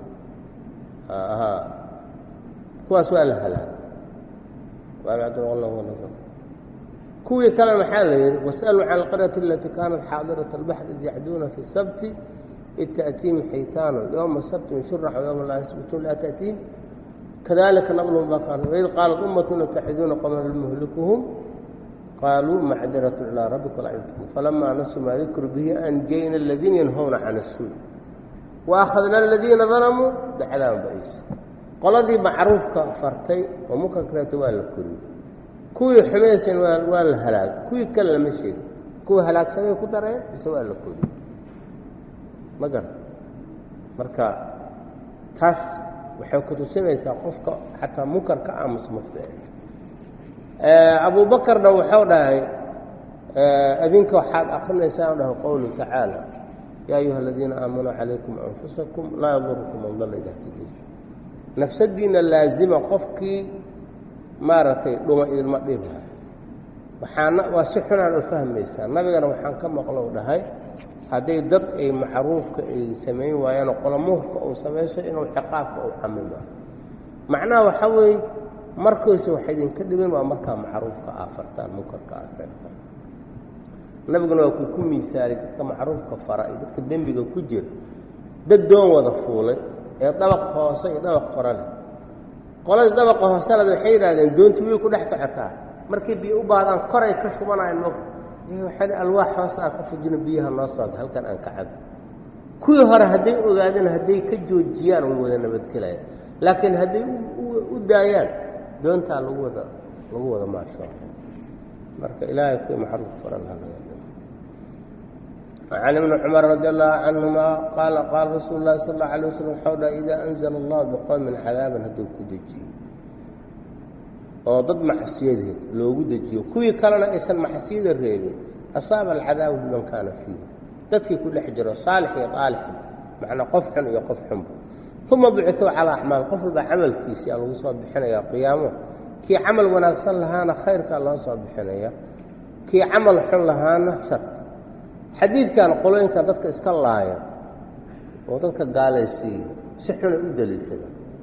kuwaas waa la halaag kuwii kalena maxaa la yidhi wasaluu can alqaryati alatii kaanat xaadirat albaxr id yacduuna fi sabti id taأtiihim xaytaanu yowma sabtin shurac yowma laa yasbituun laa taأtiihim kadalika naqlhum bakan waid qaalat ummatuna taxiduuna qowman lmuhlikuhum qaaluu macdiratu ilaa rabbika lacibtukum falamaa nasuu maa dikru bihi anjayna aladiina yanhowna can الsuu waakhadna aladiina dalamuu bicadaabin ba'is qoladii macruufka fartay oo munkarka reebtay waa la koriyey kuwii xumaysan waa la halaagay kuwii kale lama sheegin kuwii halaagsamay ku dareen mise waa la koriyey ma garan marka taas waxay ku tusinaysaa qofka xataa munkarka aamus ma fiicin abu bakarna wuxuu dhahay adinka waxaad akrinaysaa dhahay qowlu tacaala yaa ayuha aladiina aamanuu calaykum anfusakum laa yadurukum man dalla idaa htadaytum nafsadiina laazima qofkii maaragtay dhuma idinma dhibha waxaana waa si xunaan u fahmaysaa nabigana waxaan ka maqlow dhahay hadday dad ay macruufka ay samayn waayaanoo qolamuhurka uu samayso inuu ciqaabka uu camima macnaha waxaa weeye markayse waxa idinka dhibin waa markaa macruufka aa fartaan munkarka aad reegtaan nabiguna waa kuu ku miisaalay dadka macruufka fara iyo dadka dembiga ku jira dad doon wada fuulay ee dabaq hoose iyo dabaq qora leh qoladii dabaqa hooseled waxay yidhahdeen doontii way ku dhex socotaa markay biyo u baahdaan koray ka shubanayan mog waxay alwaax hoose aan ka fujino biyaha noo sooga halkan aan ka cabo kuwii hore hadday ogaadeen hadday ka joojiyaan way wada nabadgelayaan laakiin hadday u daayaan doontaa lagu wada lagu wada maasho marka ilaahay kuwii maxruuf faran can ibni cumar radi allahu canhuma qaala qaala rasuulu lahi sal alla alay waslm waxau dhaha idaa anzala allahu biqowmin cadaaban hadduu ku dejiyo oo dad macsiyadeed loogu dejiyo kuwii kalena aysan macsiyada reebin asaaba alcadaabu biman kaana fiihi dadkii ku dhex jiro saalix iyo aalixba macnaa qof xun iyo qof xunba uma bicuu calaa acmaal qof walba camalkiisiaa lagu soo bixinaya qiyaamo kii camal wanaagsan lahaana khayrkaa loo soo bixinaya kii camal xun lahaana sharta xadiidkan qolooyinka dadka iska laaya oo dadka gaalaysiiya si xunay u daliishadaan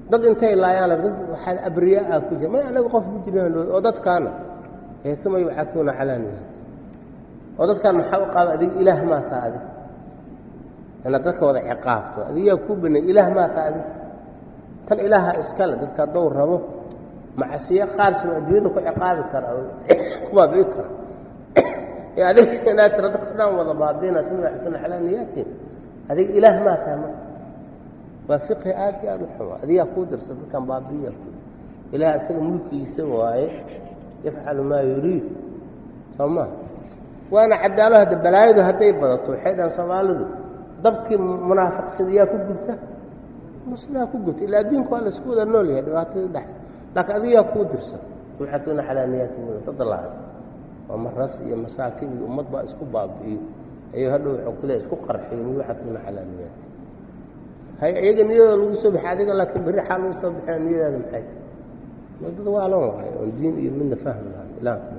dad intay laayaan dad waxaa abriyaa ku jira may anaga qof ma jiraan oo dadkaana ee uma yubcauuna calaa niyaati oo dadkaan maxaa u qaaba adig ilaah maa taa adig inaad dadka wada ciqaabto adigaa kuu banay ilaah maa taa adig tan ilaaha iskale dadka haddou rabo macsiyo qaarsiba adduunyada ku ciqaabi kara oo ku baabi'i kara ee adig inaad tira dadka dhan wada baabiina uma yubcauuna calaa niyaatin adig ilaah maa taha marka waa fiqhi aad iyo aad u xumo adigaa kuu dirsa dadkan baabi'iya ku ilaah isaga mulkigiisa waaye yafcalu maa yuriid soo maa waana cadaalo hadda balaayadu hadday badato waxay dhahan soomaalidu dabkii munaafiqsada yaa ku gubta muslimaa ku gubta ilaa adduunka waa laisku wada nool yahay dhibaatadii dhex laakiin adigaa kuu dirsan yubcauuna calaa niyaati tadalaahay waa maras iyo masaakin iyo ummad baa isku baabi'iyo ayuu hadhow wuxuu kule isku qarxiyo yubcauuna calaa niyaati hay iyaga niyadooda lagu soo baxay adiga laakiin berri xaa lagu soo baxina niyadaada maxay mal dad waalan waay oon diin iyo midna fahmi lahay ilaahka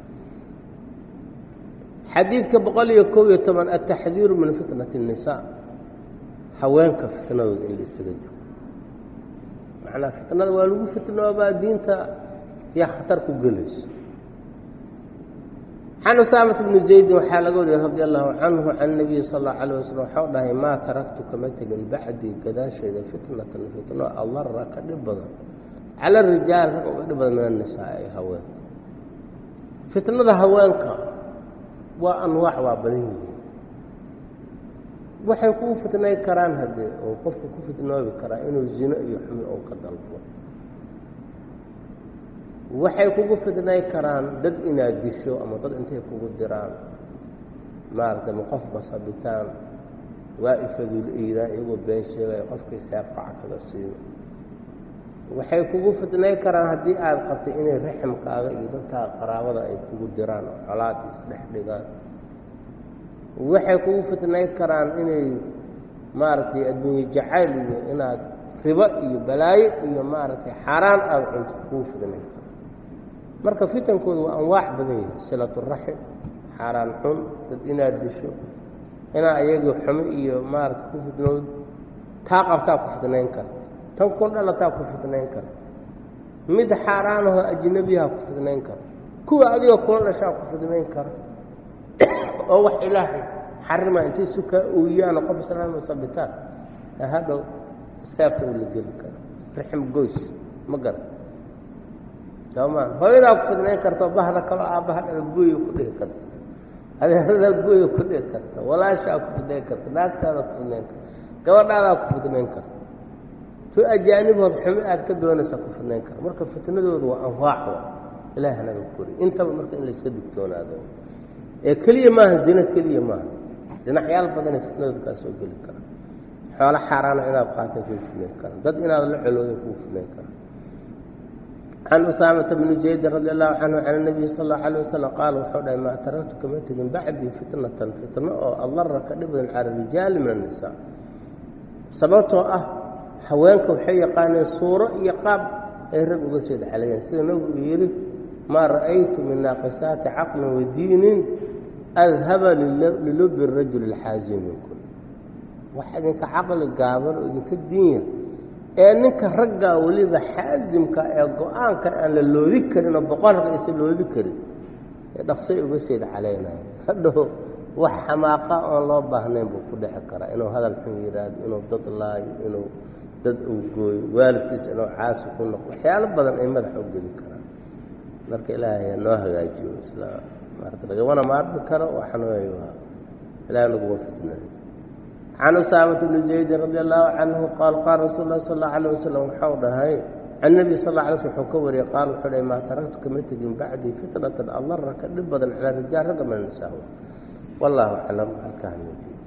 xadiidka boqol iyo kow iyo toban altaxdiiru min fitnati الnisaa haweenka fitnadooda in la isaga digo macnaa fitnada waa lagu fitnoobaa diinta yaa khatar ku gelayso can usaamat bni zaydin waxaa laga wariyey radi allahu canhu can nabiyi sal اllau alيه waslm waxau dhahay maa taraktu kama tegin bacdii gadaasheeda fitnatan fitno adara ka dhib badan cala rijaal rag uga dhib badan min anisaa ee haweenka fitnada haweenka waa anwaac waa badan yihiin waxay kuu fitnay karaan haddee oo qofka ku fitnoobi karaa inuu zino iyo xumi ou ka dalbo waxay kugu fitnay karaan dad inaad disho ama dad intay kugu diraan maaragtay ma qof basabitaan waa ifadul iidaan iyagoo been sheegaya qofkii seefqaca kaga siino waxay kugu fitnay karaan haddii aada qabtay inay raximkaaga iyo dadkaa qaraabada ay kugu diraan oo colaad isdhex dhigaan waxay kugu fitnay karaan inay maaragtay adduunye jacayl iyo inaad ribo iyo balaayo iyo maaragtay xaaraan aada cunto kugu fitnay karaan marka fitankooda waa anwaac badan yahay silaturaxim xaaraan xun dad inaad disho inaa ayagii xumo iyo maarata ku fitnood taa qabtaa ku fitnayn karta tan kun dhalataa ku fitnayn karta mid xaaraanahoo ajnabiyaha ku fitnayn kara kuwa adigoo kula dhashaa ku fitnayn kara oo wax ilaahay xarima intay sukaa ooyaano qof islaama sabitaan hadhow seefta uu la geli karo raxim goys ma garata soomaan hooyadaa ku fidnayn karta bahda kaloo aabbaha dhala gooya ku dhihi karta adeeradaa gooya ku dhihi karta walaashaa ku fidnayn karta naagtaada ku fidnayn karta gabadhaadaa ku fidnayn karta tu ajaanibood xumi aad ka doonaysaa ku fidnayn karta marka fitnadooda waa anwaac wa ilaah naga kori intaba marka in layska digtoonaado ee keliya maaha zino keliya maaha dhinacyaal badanay fitnadooda kaa soo geli karaan xoolo xaaraana inaad qaatay kuu fidnayn karaan dad inaad la colooday kuu fidnayn karaan can usaamata bni zaydin radi allahu canhu can اnabiyi sal اllau alيه wasalam qaal wuxuu dhahay maa taraktu kama tegin bacdii fitnatan fitno oo adara ka dhib badan cala rijaali min الnisaa sababtoo ah haweenka waxay yaqaaneen suuro iyo qaab ay rag uga soo dacaleeyeen sida nabigu uu yidhi maa ra'aytu min naaqisaati caqlin wa diinin adhaba lilubi rajuli اlxaazin minkum wax idinka caqli gaaban oo idinka diinya ee ninka raggaa weliba xaasimka ee go-aankan aan la loodi karin oo boqol rag aysan loodi karin ee dhaqsay uga seed calaynayo hadhow wax xamaaqa oon loo baahnayn buu ku dhici karaa inuu hadal xun yidhaahdo inuu dad laayo inuu dad uu gooyo waalidkiisa inuu caasi ku noqdo waxyaalo badan ay madaxa u geli karaan marka ilaahay noo hagaajiyo isla maarata lagamana maarmi karo waxan wey waa ilahay naguma fitnayo can usaamata bni zaydin radi allahu canhu qaal qaal rasuul lah sal اllau alيh wasalam waxau dhahay can nebi sal lla alay slm wuxuu ka wariyey qaal wuxuu dhahay maa taraktu kama tegin bacdii fitnatan adara ka dhib badan calaa rijaal ragga min nisaa wallahu aclam halkaa